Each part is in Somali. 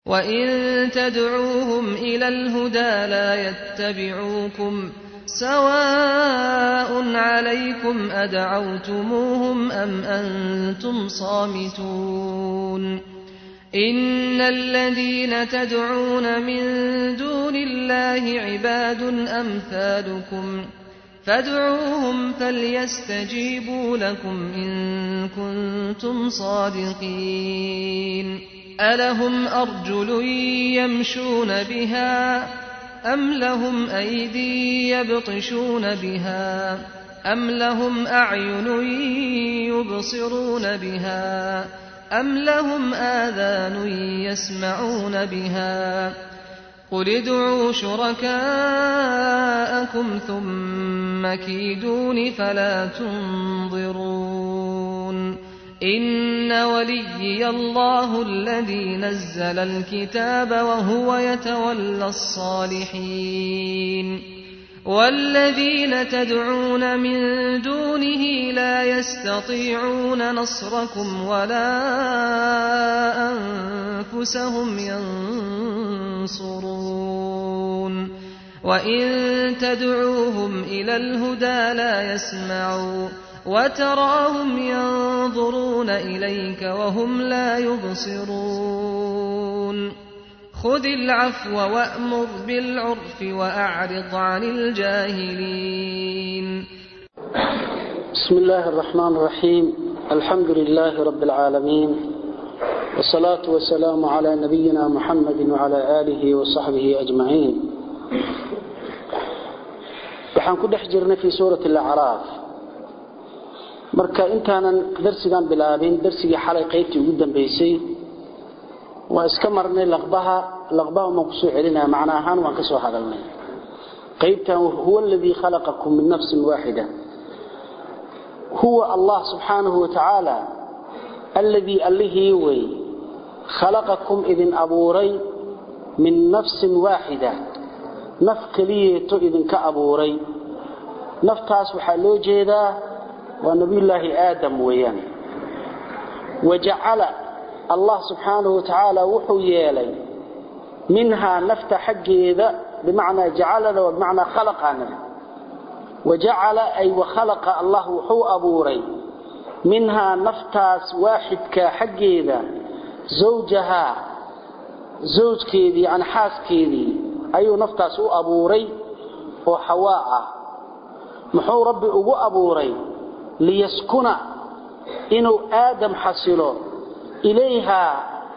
وإن تدعوهم إلى الهدى لا يتبعوكم سواء عليكم أدعوتموهم أم أنتم صامتون إن الذين تدعون من دون الله عباد أمثالكم فادعوهم فليستجيبوا لكم إن كنتم صادقين ألهم أرجل يمشون بها أم لهم أيدي يبطشون بها أم لهم أعين يبصرون بها أم لهم آذان يسمعون بها قل ادعوا شركاءكم ثم كيدون فلا تنظرون إن وليي الله الذي نزل الكتاب وهو يتولى الصالحين والذين تدعون من دونه لا يستطيعون نصركم ولا أنفسهم ينصرون وإن تدعوهم إلى الهدى لا يسمعوا وتراهم ينظرون إليك وهم لا يبصرون خذ العفو وأمر بالعرف وأعرض عن الجاهلين بسم الله الرحمن الرحيم الحمد لله رب العالمين والصلاة والسلام على نبينا محمد وعلى آله وصحبه أجمعين waxaan ku dhex jirnay fii suurati alacraaf marka intaanan darsigan bilaabin darsigii xalay qaybtii ugu dambaysay waa iska marnay laqbaha laqbaha umaan kusoo celinaya macno ahaan waan ka soo hadalnay qaybtan huwa aladii khalaqakum min nafsin waaxida huwa allah subxaanahu watacaala alladii allihii wey khalaqakum idin abuuray min nafsin waaxida naf keliyeeto idinka abuuray naftaas waxaa loo jeedaa waa nabiyullaahi aadam weeyaan wajacala allah subxaanahu watacaala wuxuu yeelay minhaa nafta xaggeeda bimacnaa jacalada waa bimacnaa khalaqaanada wajacala ay wakhalaqa allah wuxuu abuuray minhaa naftaas waaxidka xaggeeda zawjahaa zawjkeedii yani xaaskeedii ayuu naftaas u abuuray oo xawaa ah muxuu rabbi ugu abuuray liyaskuna inuu aadam xasilo ilayhaa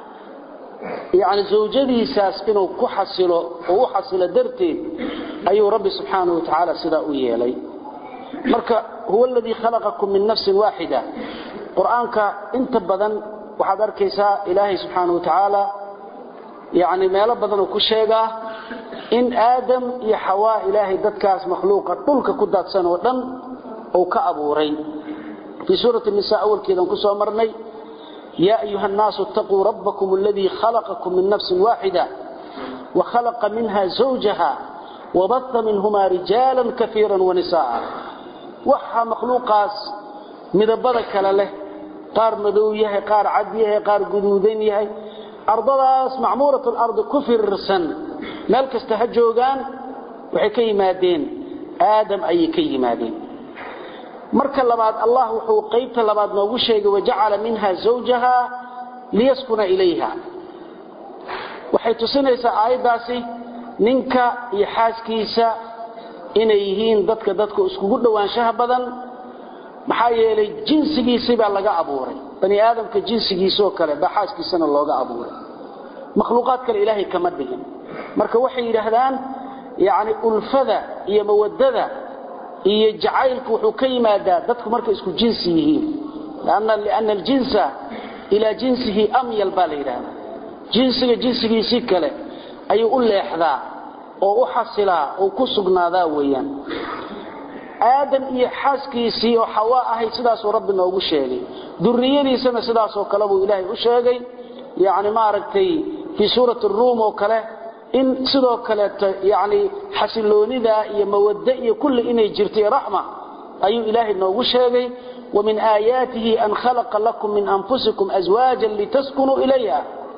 yani zawjadiisaas inuu ku xasilo oo u xasilo darteed ayuu rabbi subxaanahu watacaala sidaa u yeelay marka huwa aladii khalaqakum min nafsin waaxida qur-aanka inta badan waxaad arkaysaa ilaahay subxaanahu watacaala yani meelo badanuu ku sheegaa in aadam iyo xawaa ilaahay dadkaas makhluuqa dhulka ku daadsan oo dhan uu ka abuuray fii suurati nisa awalkeedan ku soo marnay yaa ayuha annaasu itaquu rabbakum aladii khalaqakum min nafsin waaxida wakhalaqa minha zawjaha wabaha minhumaa rijaala kaiira wanisaaa waxaa makhluuqaas midabada kale leh qaar madow yahay qaar cad yahay qaar guduudan yahay ardadaas macmuurat lardi ku firirsan meel kasta ha joogaan waxay ka yimaadeen aadam ayay ka yimaadeen marka labaad allah wuxuu qaybta labaad noogu sheegay wajacala minha zawjaha liyaskuna ilayha waxay tusinaysaa aayaddaasi ninka iyo xaaskiisa inay yihiin dadka dadka iskugu dhowaanshaha badan maxaa yeelay jinsigiisii baa laga abuuray bani aadamka jinsigiisoo kale baa xaaskiisana looga abuuray makhluuqaad kale ilaahay kama dhigin marka waxay yidhaahdaan yani ulfada iyo mawadada iyo jacaylku wuxuu ka yimaadaa dadku markay isku jinsi yihiin liana aljinsa ilaa jinsihi amyal baa la yidhahdaa jinsiga jinsigiisii kale ayuu u leexdaa oo u xasilaa oo ku sugnaadaa weeyaan aadam iyo xaaskiisii oo xawaa ahayd sidaasuu rabbi noogu sheegay duriyadiisana sidaasoo kale buu ilaahay u sheegay yani maaragtay fii suurati ruum oo kale in sidoo kaleeto yani xasiloonida iyo mawaddo iyo kulli inay jirto iyo raxma ayuu ilaahay noogu sheegay wamin aayaatihi an khalaqa lakum min anfusikum aswaajan litaskunuu ilayha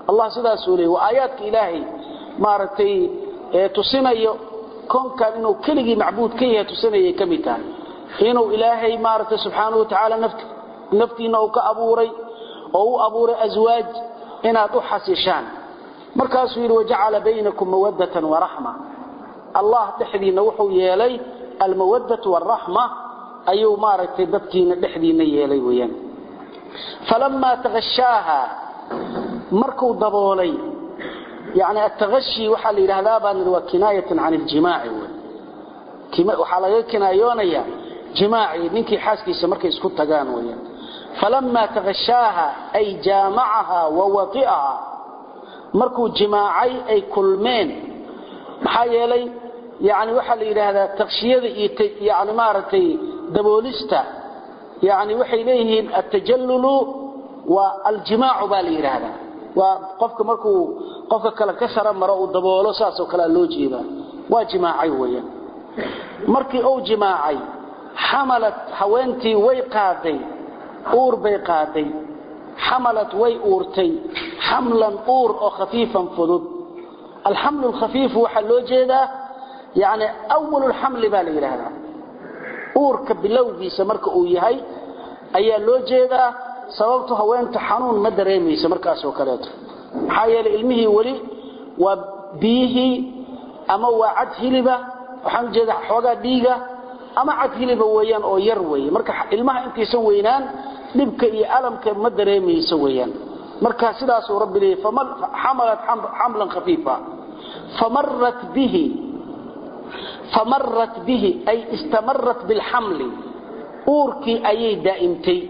allah sidaasuu leeyay waa aayaadka ilaahay maaragtay tusinayo konkan inuu keligii macbuud ka yahay tusinayay ka mid tahay inuu ilaahay maaragtay subxaanahu watacaala naftiinna uu ka abuuray oo u abuuray aswaaj inaad u xasishaan markaasuu yidhi wajacala baynakum mawaddatan waraxma allah dhexdiinna wuxuu yeelay almawaddatu waraxma ayuu maaragtay dadkiina dhexdiinna yeelay weyaan falamaa takashaaha markuu daboolay yani atagashi waxaa la yidhahdaa baan waa kinaayatan can iljimaaci waxaa laga kinaayoonaya jimaaci ninkii xaaskiisa markay isku tagaan weyaan falamaa takashaaha ay jaamacaha wa wai'aha markuu jimaacay ay kulmeen maxaa yeelay yani waxaa la yidhaahdaa takshiyada iyo yani maaragtay daboolista yani waxay leeyihiin atajallulu waa aljimaacu baa la yidhaahdaa waa qofka markuu qofka kale ka sara maro uu daboolo saasoo kalea loo jeedaa waa jimaacay weeyaan markii uu jimaacay xamalat haweentii way qaaday uur bay qaaday xamalat way uurtay xamlan uur oo khafiifan fudud alxamlu lkhafiifu waxaa loo jeedaa yani awalulxamli baa la yidhaahdaa uurka bilowgiisa marka uu yahay ayaa loo jeedaa sababtu haweenta xanuun ma dareemaysa markaasoo kaleeto maxaa yeelay ilmihii weli waa biyihii ama waa cad hiliba waxaan ujeeda xoogaa dhiiga ama cad hiliba weeyaan oo yar weeye marka ilmaha intaysan weynaan dhibka iyo alamka ma dareemayso weeyaan marka sidaasuu rabbi leeyay xamalat xamlan khafiifa famarat bihi famarat bihi ay istamarat bilxamli uurkii ayay daa'imtay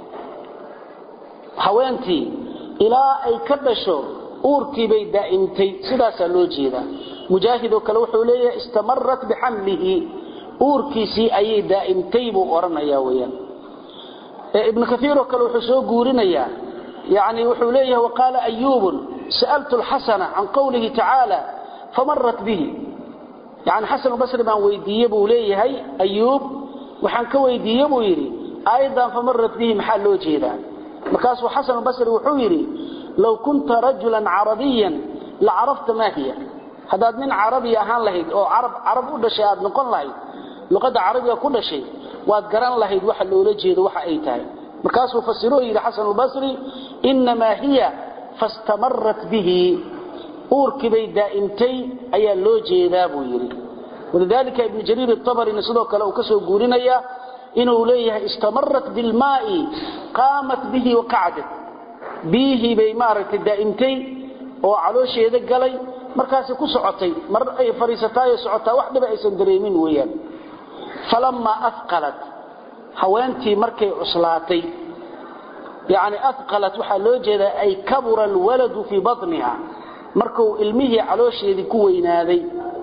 haweentii ilaa ay ka dhasho uurkiibay daa'imtay sidaasaa loo jeedaa mujaahidoo kale wuxuu leeyahay istamarat bixamlihi uurkiisii ayay daa'imtay buu odhanayaa weyaan ibnu kaiiroo kale wuxuu soo guurinayaa yani wuxuu leeyahay waqaala ayuubun sa'altu lxasana can qowlihi tacaala famarat bihi yani xasanubasri baan weydiiye buu leeyahay ayuub waxaan ka weydiiye buu yidhi aayaddan famarat bihi maxaa loo jeedaa markaasuu xasanubasri wuxuu yidhi low kunta rajulan carabiyan la carafta maa hiya haddaad nin carabi ahaan lahayd oo carab u dhashay aad noqon lahayd luqadda carabiga ku dhashay waad garan lahayd waxa loola jeedo waxa ay tahay markaasuu fasiroo yidhi xasanulbasri innamaa hiya fastamarat bihi uurkii bay daa'imtay ayaa loo jeedaa buu yidhi walidaalika ibnu jariir abarina sidoo kale uu ka soo guurinaya inuu leeyahay istamarat bilmaai qaamat bihi waqacdat biyihii bay maaragtay daa'imtay oo caloosheeda galay markaasay ku socotay mar ay fadhiisataayoo socotaa wax dhiba aysan dareemin weeyaan falammaa afqalat haweentii markay cuslaatay yani afqalat waxaa loo jeedaa ay kabura alwaladu fii batniha markuu ilmihii caloosheedii ku weynaaday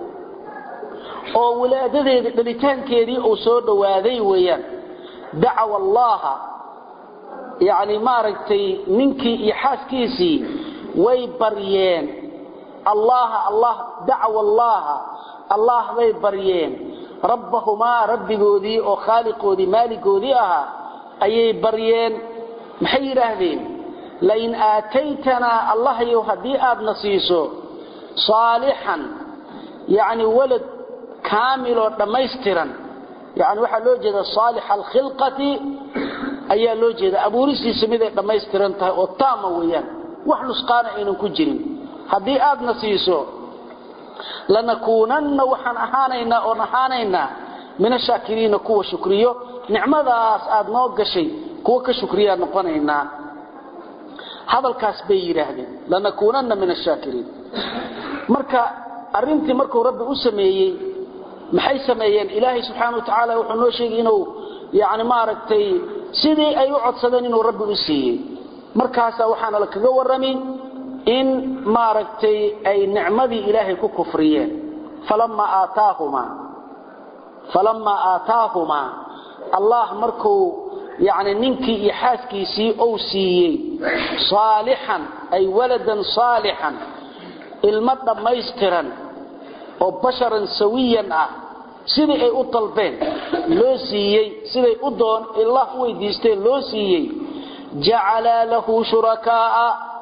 oo wilaadadeedii dhalitaankeedii uu soo dhowaaday weeyaan dacawa allaha yani maaragtay ninkii iyo xaaskiisii way baryeen allaha allah dacawa allaha allah bay baryeen rabbahumaa rabbigoodii oo khaaliqoodii maaligoodii ahaa ayay baryeen maxay yidhaahdeen lain aataytanaa allahyow haddii aadna siiso saalixan yani walad kaamiloo dhammaystiran yani waxaa loo jeeda saalixa alkhilqati ayaa loo jeeda abuuristiisa miday dhammaystiran tahay oo taama weeyaan wax nusqaana aynan ku jirin haddii aadna siiso lanakuunanna waxaan ahaanaynaa oon ahaanaynaa min ashaakiriina kuwa shukriyo nicmadaas aad noo gashay kuwa ka shukriyaa noqonaynaa hadalkaas bay yidhaahdeen lanakuunanna min ashaakiriin marka arintii markuu rabbi u sameeyey maxay sameeyeen ilaahay subxaana wa tacaala wuxuu noo sheegay inuu yani maaragtay sidii ay u codsadeen inuu rabbi u siiyey markaasaa waxaana la kaga warrami in maaragtay ay nicmadii ilaahay ku kufriyeen falamaa aataahumaa falamaa aataahumaa allah markuu yani ninkii iyo xaaskiisii ou siiyey saalixan ay waladan saalixan ilmo dhammaystiran oo basharan sawiyan ah sidii ay u dalbeen loo siiyey siday u doon allah u weydiisteen loo siiyey jacalaa lahu shurakaaa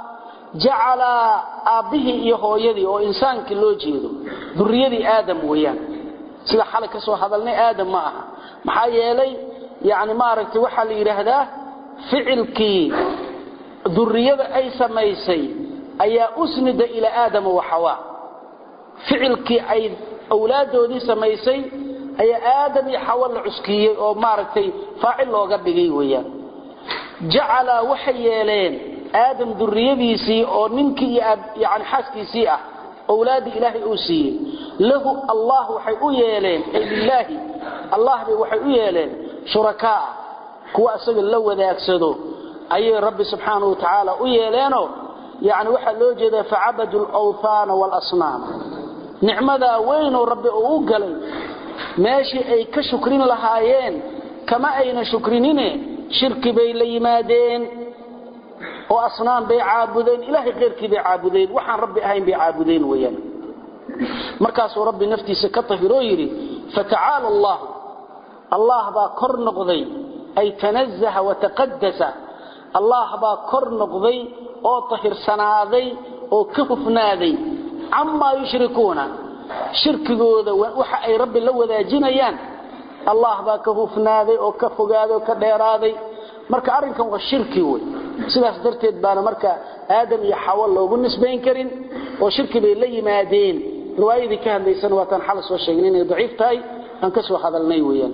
jacala aabbihii iyo hooyadii oo insaankii loo jeedo duriyadii aadam weeyaan sida xalay ka soo hadalnay aadam ma aha maxaa yeelay yani maaragtay waxaa la yidhaahdaa ficilkii duriyada ay samaysay ayaa usnida ilaa aadama wa xawaa ficilkii ay awlaadoodii samaysay ayaa aadam iyo xawa la cuskiyey oo maaragtay faacil looga dhigay weeyaan jacala waxay yeeleen aadam duriyadiisii oo ninkii iyo yani xaaskiisii ah awlaadii ilaahay uu siiyey lahu allah waxay u yeeleen ay lilaahi allah bay waxay u yeeleen shurakaa kuwa isaga la wadaagsado ayay rabbi subxaanahu wa tacaala u yeeleenoo yani waxaa loo jeedaa facabadu lwthaana waalasnaam nicmadaa weynoo rabbi uu u galay meeshii ay ka shukrin lahaayeen kama ayna shukrinine shirki bay la yimaadeen oo asnaam bay caabudeen ilaahay keyrkii bay caabudeen waxaan rabbi ahayn bay caabudeen weyaan markaasuu rabbi naftiisa ka tahiroo yidhi fatacaala allahu allah baa kor noqday ay tanazaha wataqadasa allah baa kor noqday oo tahirsanaaday oo ka hufnaaday camaa yushrikuuna shirkigooda waxa ay rabbi la wadaajinayaan allah baa ka hufnaaday oo ka fogaaday oo ka dheeraaday marka arrinkan waa shirki wey sidaas darteed baana marka aadam iyo xawo loogu nisbayn karin oo shirki bay la yimaadeen riwaayadii ka hadlaysana waataan xal soo sheegnay inay daciif tahay aan ka soo hadalnay weeyaan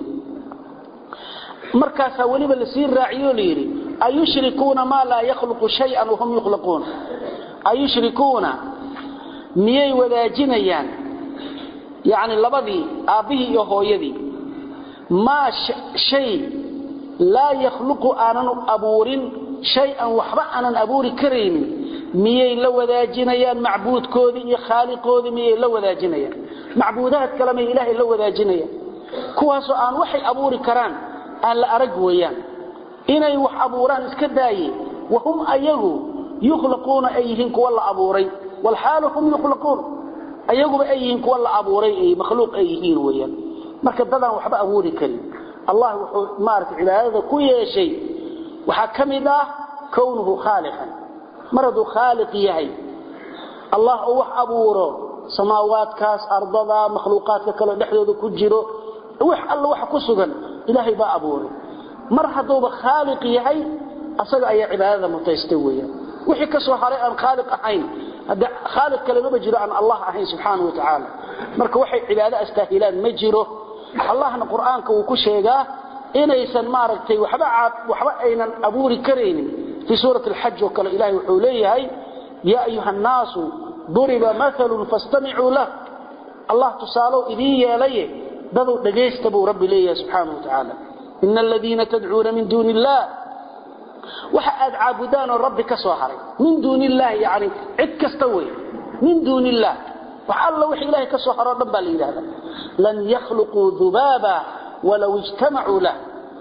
markaasaa weliba lasii raaciyo layidhi ayushrikuuna maa laa yakhluqu shay-an wahum yukhlaquun ayushrikuuna miyay wadaajinayaan yacni labadii aabbihii iyo hooyadii maa shay laa yakhluqu aanan abuurin shay-an waxba aanan abuuri karaynin miyay la wadaajinayaan macbuudkoodii iyo khaaliqoodii miyay la wadaajinayaan macbuudaad kale may ilaahay la wadaajinayaan kuwaasoo aan waxay abuuri karaan aan la arag weeyaan inay wax abuuraan iska daaye wahum ayagu yukhlaquuna ay yihiin kuwa la abuuray walxaalu hum yukhlaquun ayaguba ay yihiin kuwa la abuuray ay makhluuq ay yihiin weeyaan marka dadaan waxba abuuri karin allah wuxuu maaragtay cibaadada ku yeeshay waxaa ka mid ah kownuhu khaaliqan mar hadduu khaaliq yahay allah oo wax abuuro samaawaadkaas ardada makhluuqaadka kale dhexdooda ku jiro wax alla waxa ku sugan ilaahay baa abuuray mar hadduuba khaaliq yahay asaga ayaa cibaadada mutaystay weeyaan wixii ka soo haray aan khaaliq ahayn hadda khaaliq kale maba jiro aan allah ahayn subxaanahu wa tacaala marka waxay cibaado astaahilaan ma jiro allahna qur'aanka wuu ku sheegaa inaysan maaragtay waxba waxba aynan abuuri karaynin fi suurati alxaj oo kale ilahay wuxuu leeyahay yaa ayuha annaasu duriba mathalun fastamicuu lah allah tusaalow idiin yeelaye daduu dhagaysta buu rabbi leeyahay subxaanahu wa tacaala ina aladiina tadcuuna min duuni illah waxa aad caabudaan oo rabbi ka soo haray min duuni illahi yani cid kasta wey min duuni illah wax alla wix ilaahay ka soo haro dhan baa la yidhahda lan yakhluquu dubaaba walow ijtamacuu lah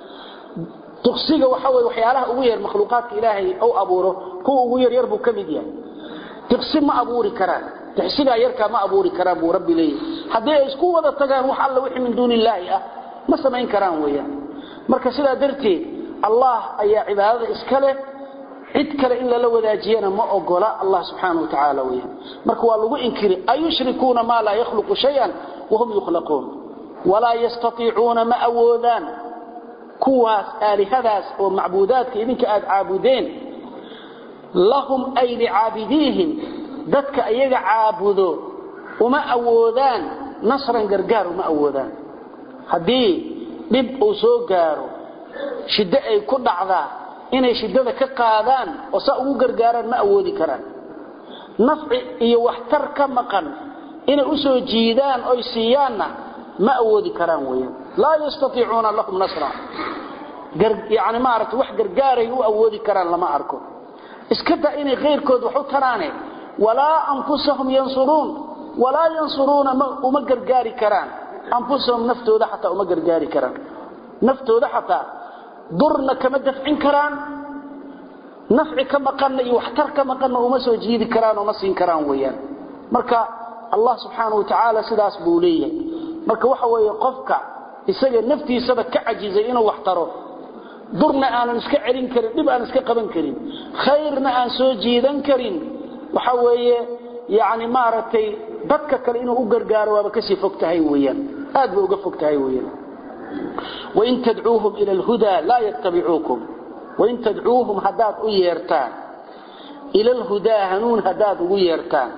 duqsiga waxa wey waxyaalaha ugu yar makhluuqaadka ilaahay ou abuuro kuwa ugu yar yar buu ka mid yahay diqsi ma abuuri karaan dixsigaa yarkaa ma abuuri karaan buu rabbi leeyahay haddii ay isku wada tagaan wax alla wixii min duuni illaahi ah ma samayn karaan weeyaan marka sidaa darteed allah ayaa cibaadada iska leh cid kale in lala wadaajiyana ma ogola allah subxaana wa tacaala weyaan marka waa lagu inkiri ayushrikuuna maa laa yakhluqu shayan wahum yukhlaquun walaa yastaiicuuna ma awoodaan kuwaas aalihadaas oo macbuudaadka idinka aad caabudeen lahum ay licaabidiihim dadka iyaga caabudo uma awoodaan nasran gargaar uma awoodaan haddii dhib uu soo gaaro shiddo ay ku dhacdaa inay shiddada ka qaadaan oo saa ugu gargaaraan ma awoodi karaan nafci iyo waxtar ka maqan inay u soo jiidaan oy siiyaanna ma awoodi karaan weeyaan laa yastaiicuuna lahum nasra yani maaragta wax gargaaray u awoodi karaan lama arko iska da inay kayrkood wax u taraane walaa anfusahum yansuruun walaa yansuruuna uma gargaari karaan anfusahum naftooda xataa uma gargaari karaan naftooda xataa durna kama dafcin karaan nafci ka maqanna iyo waxtar ka maqanna uma soo jiidi karaan uma siin karaan weeyaan marka allah subxaanahu watacaala sidaas buu leeyahay marka waxa weeye qofka isaga naftiisaba ka cajizay inuu wax taro durna aanan iska celin karin dhib aan iska qaban karin khayrna aan soo jiidan karin waxa weeye yani maaragtay dadka kale inuu u gargaaro waaba kasii fog tahay weyaan aad bay uga fog tahay weyaan wain tadcuuhum ila alhudaa laa yattabicuukum wain tadcuuhum haddaad u yeertaan ila alhudaa hanuun haddaad ugu yeertaan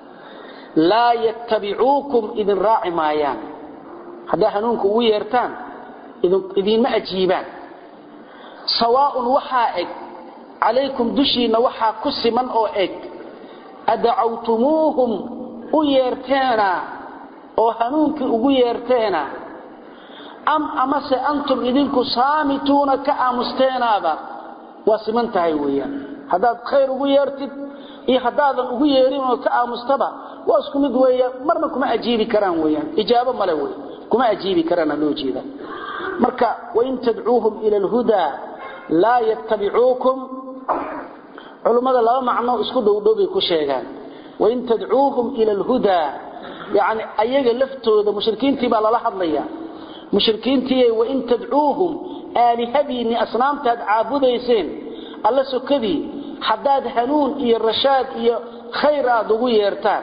laa yattabicuukum idin raaci maayaan haddaad hanuunka ugu yeertaan idinma ajiibaan sawaaun waxaa eg calaykum dushiinna waxaa ku siman oo eg adacawtumuuhum u yeerteena oo hanuunkii ugu yeerteena am amase antum idinku saamituuna ka aamusteenaaba waa siman tahay weeyaan haddaad khayr ugu yeertid iyo haddaadan ugu yeerin oo ka aamustaba waa isku mid weeyaan marna kuma ajiibi karaan weeyaan ijaabo male wey kuma ajiibi karaan loo jeeda marka wain tadcuuhum ila alhudaa laa yattabicuukum culummada laba macno isku dhowdhowbay ku sheegaan wain tadcuuhum ila alhudaa yani ayaga laftooda mushrikiintii baa lala hadlaya mushrikiintii wain tadcuuhum aalihadiinni asnaamtaad caabudayseen alla sokadii haddaad hanuun iyo rashaad iyo khayr aad ugu yeertaan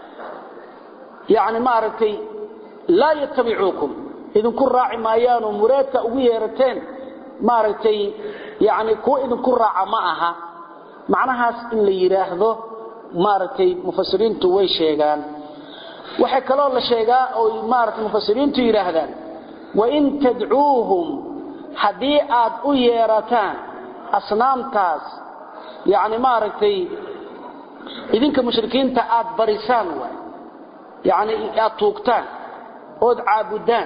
yani maaragtay laa yattabicuukum idinku raaci maayaanoo muraadka ugu yeerateen maaragtay yani kuwa idinku raaca ma aha macnahaas in la yidhaahdo maaragtay mufasiriintu way sheegaan waxay kaloo la sheegaa oo maaragtay mufasiriintu yidhaahdaan wain tadcuuhum haddii aad u yeerataan asnaamtaas yani maaragtay idinka mushrikiinta aad barisaan waay yani aad tuugtaan ood caabudaan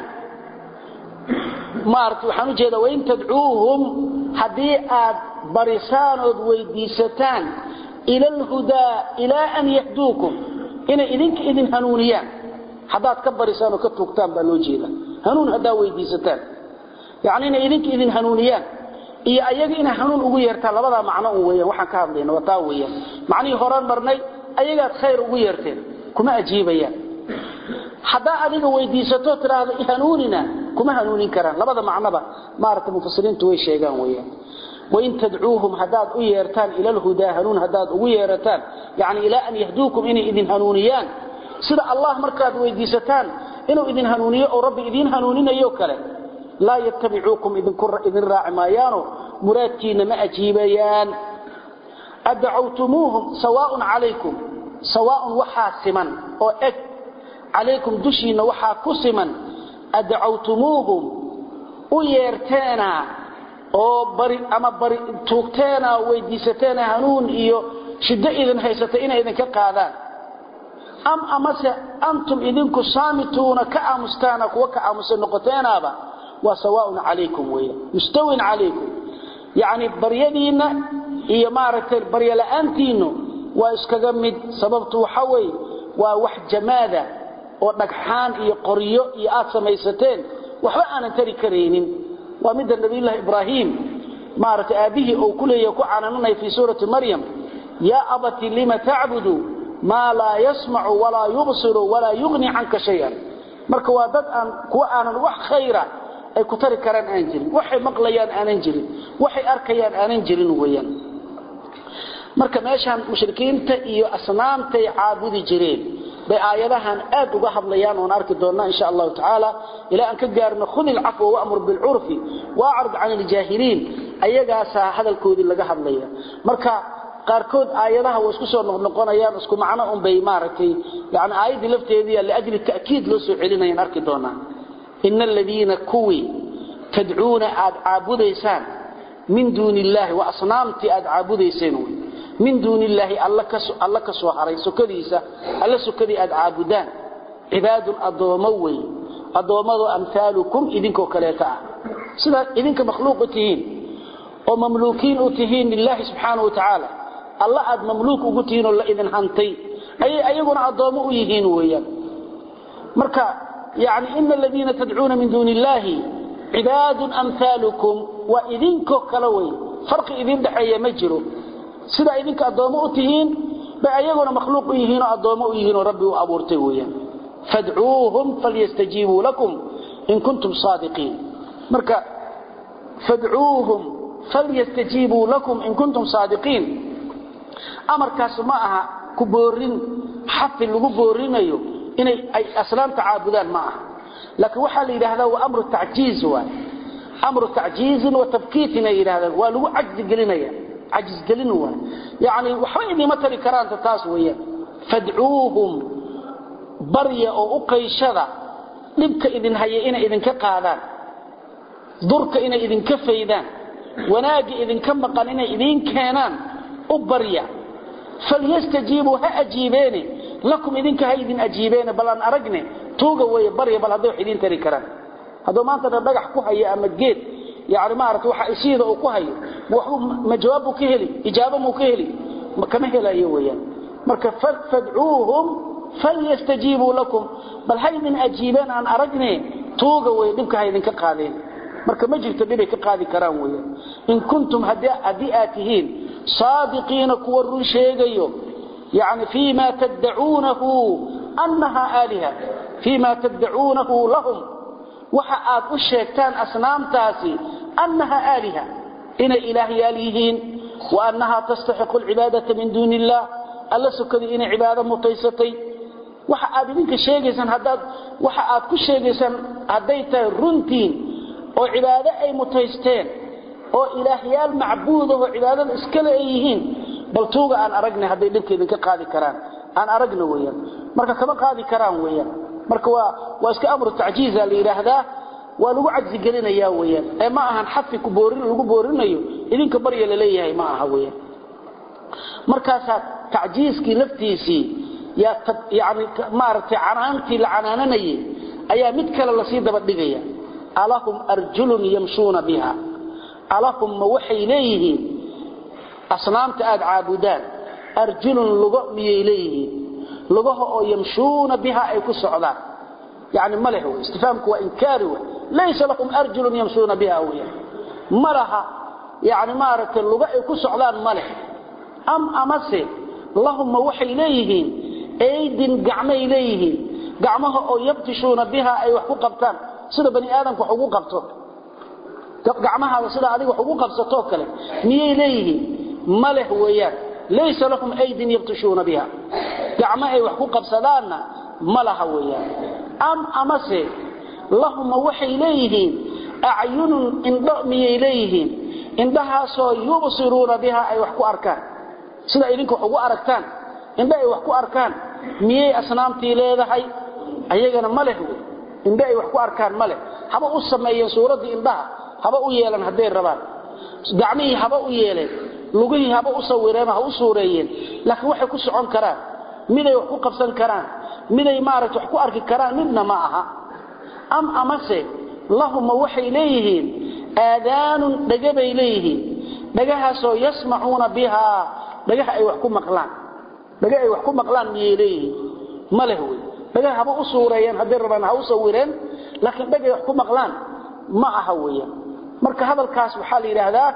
maaragtay waxaan ujeedaa wain tadcuuhum haddii aad barisaan ood weydiisataan ila alhudaa ilaa an yahduukum inay idinka idin hanuuniyaan haddaad ka barisaan oo ka tuugtaan baa loo jeeda hanuun haddaa weydiisataan yani inay idinka idin hanuuniyaan iyo ayaga inay hanuun ugu yeertaan labadaa macno un weeyaan waxaan ka hadlayna waa taa weeyaan macnihii horaan marnay ayagaad khayr ugu yeerteen kuma ajiibayaan haddaa adiga weydiisato tidhaahdo hanuunina kuma hanuunin karaan labada macnoba maaragtay mufasiriintu way sheegaan weeyaan wain tadcuuhum haddaad u yeertaan ila alhudaa hanuun haddaad ugu yeerataan yani ilaa an yahduukum inay idin hanuuniyaan sida allah markaad weydiisataan inuu idin hanuuniyo oo rabbi idiin hanuuninayo kale laa yattabicuukum idin raaci maayaano muraadkiina ma ajiibayaan adacawtumuuhum sawaaun calaykum sawaaun waxaa siman oo eg calaykum dushiinna waxaa ku siman adacawtumuuhum u yeerteena oo bari ama bari tuugteena weydiisateena hanuun iyo shiddo idin haysata inay idinka qaadaan am amase antum idinku saamituuna ka aamustaana kuwa ka aamusa noqoteenaaba waa sawaaun calaykum weya mustawin calaykum yacni baryadiinna iyo maaragtay baryola'aantiinnu waa iskaga mid sababtu waxa weeye waa wax jamaada oo dhagxaan iyo qoryo iyo aad samaysateen waxba aanan tari karaynin waa midda nabiyullaahi ibraahim maaragtay aabbihii uu ku leeyahy ku canananaya fii suurati maryam yaa abati lima tacbudu maa laa yasmacu walaa yubsiru walaa yugni canka shayan marka waa dad aan kuwa aanan wax khayra ay ku tari karaan aan jirin waxay maqlayaan aanan jirin waxay arkayaan aanan jirin weeyaan marka meeshaan mushrikiinta iyo asnaamtay caabudi jireen bay aayadahan aad uga hadlayaan oon arki doonnaa insha allahu tacaala ilaa aan ka gaarno khudi ilcafwa wamur bilcurfi waacrid can iljaahiliin ayagaasaa hadalkoodii laga hadlaya marka qaarkood aayadaha way isku soo noqnoqonayaan isku macno unbay maaragtay yani aayaddii lafteedii liajli ta'kiid loo soo celinayaan arki doonnaa ina aladiina kuwii tadcuuna aad caabudaysaan min duuni illaahi waa asnaamtii aad caabudayseen wy min duuni illaahi alla ka soo haray sokadiisa alla sokadii aad caabudaan cibaadun addoommo wey addoommadoo amhaalukum idinkoo kaleeta ah sidaa idinka makhluuq u tihiin oo mamluukiin u tihiin lilaahi subxaana wa tacaala alla aad mamluuk ugu tihiin oo la idin hantay ayay ayaguna addoommo u yihiin weeyaan marka yani ina aladiina tadcuuna min duuni illaahi cibaadun amhaalukum waa idinkoo kale wey farqi idin dhexeeya ma jiro sidaa idinka addoommo u tihiin bay ayaguna makhluuq u yihiinoo addoommo u yihiinoo rabbi u abuurtay weeyaan fadcuuhum falyastajiibuu lakum in kuntum saadiqiin marka fadcuuhum falyastajiibuu lakum in kuntum saadiqiin amarkaas ma aha ku boorin xafi lagu boorinayo inay ay asnaamta caabudaan ma aha laakiin waxaa la yidhaahdaa waa amru tacjiiz waay amru tacjiizin wa tabkiitin ay yidhahdaan waa lagu cajzi gelinaya cajis gelin waay yacni waxba idiima tari karaanta taas weeyaan fadcuuhum barya oo u qayshada dhibka idin haya inay idinka qaadaan durka inay idinka faydaan wanaagga idinka maqan inay idiin keenaan u barya falyastajiibuu ha ajiibeene lakum idinka ha idin ajiibeene bal aan aragne tuuga weeye barya bal hadday wax idiin tari karaan hadduu maanta dhan dhagax ku hayo ama geed yani maarata waxa isiida uu ku hayo ma jawaab buu ka heli ijaabo muu ka heli kama helayo weeyaan marka fadcuuhum falyastajiibuu lakum bal ha idin ajiibeen aan aragne tuuga weye dhibka ha idinka qaadeen marka ma jirto dhibay ka qaadi karaan weeyaan in kuntum haddii aad tihiin saadiqiina kuwa run sheegayo yani fii ma taddacuunahu annaha aaliha fii ma taddacuunahu lahum waxa aad u sheegtaan asnaamtaasi annaha aaliha inay ilaahyaal yihiin wa annaha tastaxiqu alcibaadata min duuni illah alla sokadii inay cibaado mutaysatay waxa aad idinka sheegaysaan haddaad waxa aad ku sheegaysaan hadday tahay runtiin oo cibaado ay mutaysteen oo ilaahyaal macbuudahoo cibaadada iskale ay yihiin bal tuuga aan aragnay hadday dhibka idinka qaadi karaan aan aragna weeyaan marka kama qaadi karaan weeyaan marka waa waa iska amru tacjiiza la yidhaahdaa waa lagu cajzi gelinayaa weeyaan ee ma ahan xafi ku boorin lagu boorinayo idinka barya la leeyahay ma aha weeyaan markaasaa tacjiiskii laftiisii yaa yani maaragtay canaantii la canaananayay ayaa mid kale lasii daba dhigaya alahum arjulun yamshuuna biha alahum ma waxay leeyihiin asnaamta aad caabudaan arjulun lugo miyay leeyihiin lugaha oo yamshuuna biha ay ku socdaan yani maleh wey istifaamku waa inkaari wey laysa lahum arjulun yamshuuna biha wey ma laha yani maaragtay lugo ay ku socdaan maleh am amase lahumma waxay leeyihiin aydin gacmay leeyihiin gacmaha oo yabtishuuna biha ay wax ku qabtaan sida bani aadamku wax ugu qabto gacmahaada sida adiga wax ugu qabsatoo kale miyay leeyihiin ma leh weeyaan laysa lahum aydin yabtishuuna biha gacmo ay wax ku qabsadaanna ma laha weeyaan am amase lahumma waxay leeyihiin acyunun indho miyay leeyihiin indhahaasoo yubsiruuna biha ay wax ku arkaan sida idinka wax ugu aragtaan indho ay wax ku arkaan miyay asnaamtii leedahay ayagana ma leh wey indho ay wax ku arkaan ma leh haba u sameeyeen suuraddii indhaha haba u yeelan hadday rabaan gacmihii haba u yeeleen lugihii haba u sawireen ha u suureeyeen laakiin waxay ku socon karaan miday wax ku qabsan karaan miday maaragta wax ku arki karaan midna ma aha am amase lahumma waxay leeyihiin aadaanun dhaga bay leeyihiin dhagahaasoo yasmacuuna bihaa dhagaha ay wax ku maqlaan dhaga ay wax ku maqlaan miyay leeyihiin ma leh wey dhagaha haba u suureeyeen hadday rabaan ha u sawireen laakiin dhagay wax ku maqlaan ma aha weeyaan marka hadalkaas waxaa la yidhaahdaa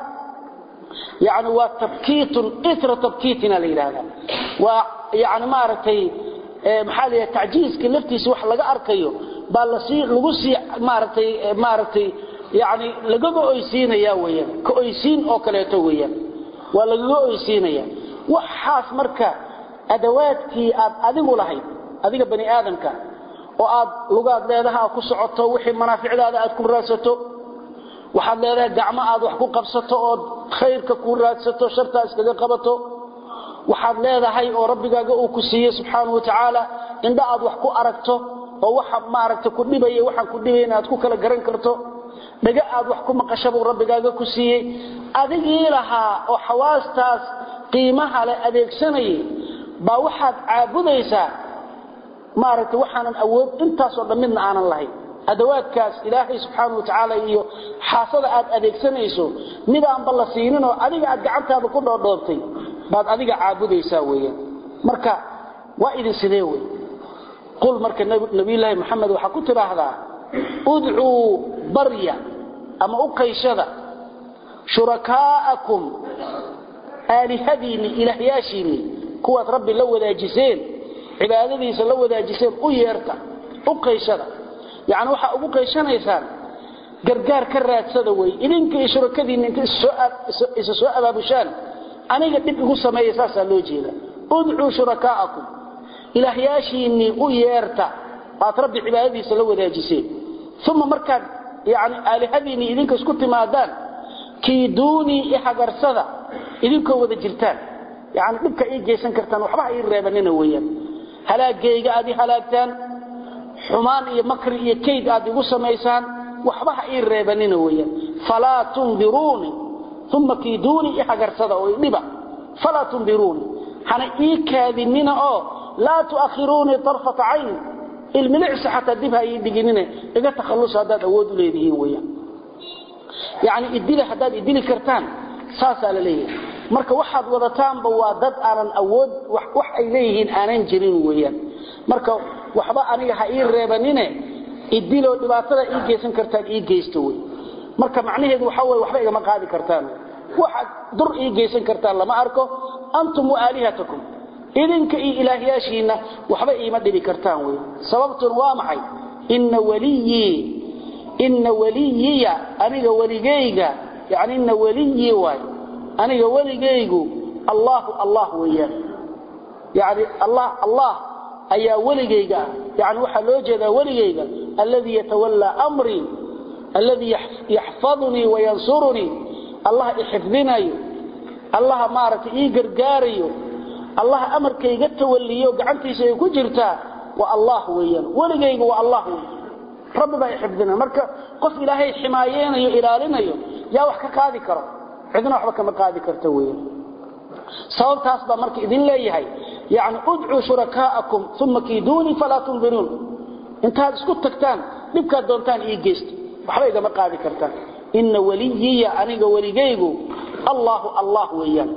yani waa tabkiitun itra tabkiitina la yidhaahdaa waa yani maaragtay maxaa la yidhahda tacjiiska laftiisa wax laga arkayo baa lasii lagu sii maaragtay maaragtay yani lagaga oysiinaya weeyaan ka oysiin oo kaleeto weeyaan waa lagaga oysiinaya waxaas marka adawaadkii aad adigu lahayd adiga bani aadamka oo aad lugaad leedaha aad ku socoto wixii manaaficdaada aad ku raadsato waxaad leedahay gacmo aad wax ku qabsato ood khayrka ku raadsato shartaa iskaga qabato waxaad leedahay oo rabbigaaga uu ku siiyey subxaanahu watacaala indha aad wax ku aragto oo waxa maaragta ku dhibaya waxaan ku dhibayn aad ku kala garan karto dhaga aad wax ku maqasha buu rabbigaaga ku siiyey adigii lahaa oo xawaastaas qiimaha leh adeegsanayay baa waxaad caabudaysaa maaragtay waxaanan awood intaasoo dhan midna aanan lahayn adawaadkaas ilaahay subxaana wa tacaala iyo xaasada aad adeegsanayso midaanba la siininoo adiga aad gacantaada ku dhoodhoobtay baad adiga caabudaysaa weeyaan marka waa idin sidee wey qul marka nabiyulaahi maxamed waxaa ku tidhaahdaa udcuu barya ama u qayshada shurakaa'akum aalihadiinni ilaahyaashiinni kuwaad rabbi la wadaajiseen cibaadadiisa la wadaajiseen u yeerta u qayshada yani waxaa ugu qayshanaysaan gargaar ka raadsada wey idinka iyo shurakadiinna inta isa soo abaabushaan aniga dhib igu sameeya saasaa loo jeeda udcuu shurakaa'akum ilaahyaashiinnii u yeerta aad rabbi cibaadadiisa la wadaajiseen uma markaad yani aalihadiinnii idinka isku timaadaan kiiduunii ihagarsada idinkoo wada jirtaan yani dhibka ii geysan kartaan waxba ha ii reebanina weeyaan halaagayga aad i halaagtaan xumaan iyo makri iyo kayd aad igu samaysaan waxba ha ii reebanina weeyaan falaa tundiruuni uma kiiduunii ihagarsada oo idhiba falaa tundiruuni hana ii kaadinina oo laa tuakhiruunii arfata cayni ilmilicsi xataa dib ha ii dhiginine iga takhallusa haddaad awood u leedihiin weeyaan yani idili haddaad idili kartaan saasaa la leeyahay marka waxaad wadataanba waa dad aanan awood wax ay leeyihiin aanan jirin weeyaan marka waxba aniga ha ii reebanine idiloo dhibaatada ii geysan kartaan ii geysta wey marka macnaheedu waxa wey waxba igama qaadi kartaan waxaad dur ii geysan kartaan lama arko antum waalihatakum idinka iyo ilaahyaashiinna waxba iima dhibi kartaan wey sababtun waa maxay ina waliyii ina waliyiya aniga weligayga yani ina waliyii waay aniga weligaygu allahu allah weeyaan yani allah allah ayaa weligayga ah yani waxaa loo jeedaa weligayga alladii yatawallaa amrii alladii yaxfadunii wayansurunii allah ixifdinayo allaha maaragtay ii gargaarayo allaha amarkayga tawalliyo gacantiisa ay ku jirtaa waa allah weeyaan weligayga waa allah wey rabbi baa ixifdinaya marka qof ilaahay ximaayeynayo ilaalinayo yaa wax ka qaadi karo cidna waxba kama qaadi karta weeyaan sababtaas baa marka idin leeyahay yani udcuu shurakaa'akum uma kiiduunii falaa tundiruun intaad isku tagtaan dhibkaad doontaan ii geysta waxba igama qaadi kartaan ina waliyiya aniga weligaygu allahu allah weeyaan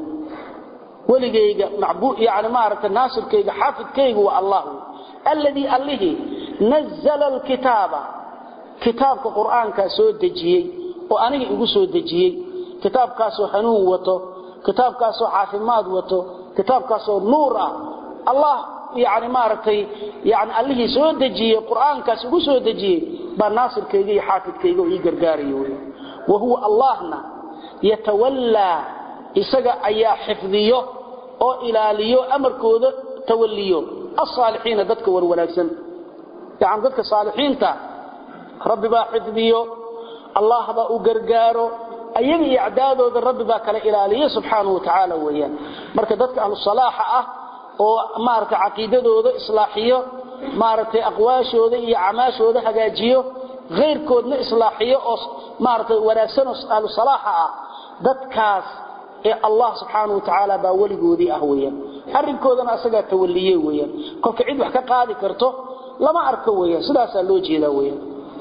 weligayga yani maaragta naasirkayga xaafidkaygu waa allah alladii allihii nazala alkitaaba kitaabka qur'aankaa soo dejiyey oo aniga igu soo dejiyey kitaabkaasoo hanuun wato kitaabkaasoo caafimaad wato kitaabkaasoo nuur ah allah yani maaragtay yani allihii soo dejiyey qur'aankaas igu soo dejiyey baa naasirkayga iyo xaafidkayga oo ii gargaarayo wey wa huwa allahna yatawallaa isaga ayaa xifdiyo oo ilaaliyo amarkooda tawalliyo alsaalixiina dadka war wanaagsan yani dadka saalixiinta rabbi baa xifdiyo allah baa u gargaaro ayaga iyo acdaadooda rabbi baa kala ilaaliya subxaanahu watacaala weeyaan marka dadka ahlusalaaxa ah oo maaragtay caqiidadooda islaaxiyo maaragtay aqwaashooda iyo acmaashooda hagaajiyo khayrkoodna islaaxiyo oo maaragtay wanaagsan oo ahlusalaaxa ah dadkaas ee allah subxaanahu watacaala baa weligoodii ah weeyaan arrinkoodana asagaa tawalliye weeyaan kolka cid wax ka qaadi karto lama arko weeyaan sidaasaa loo jeedaa weeyaan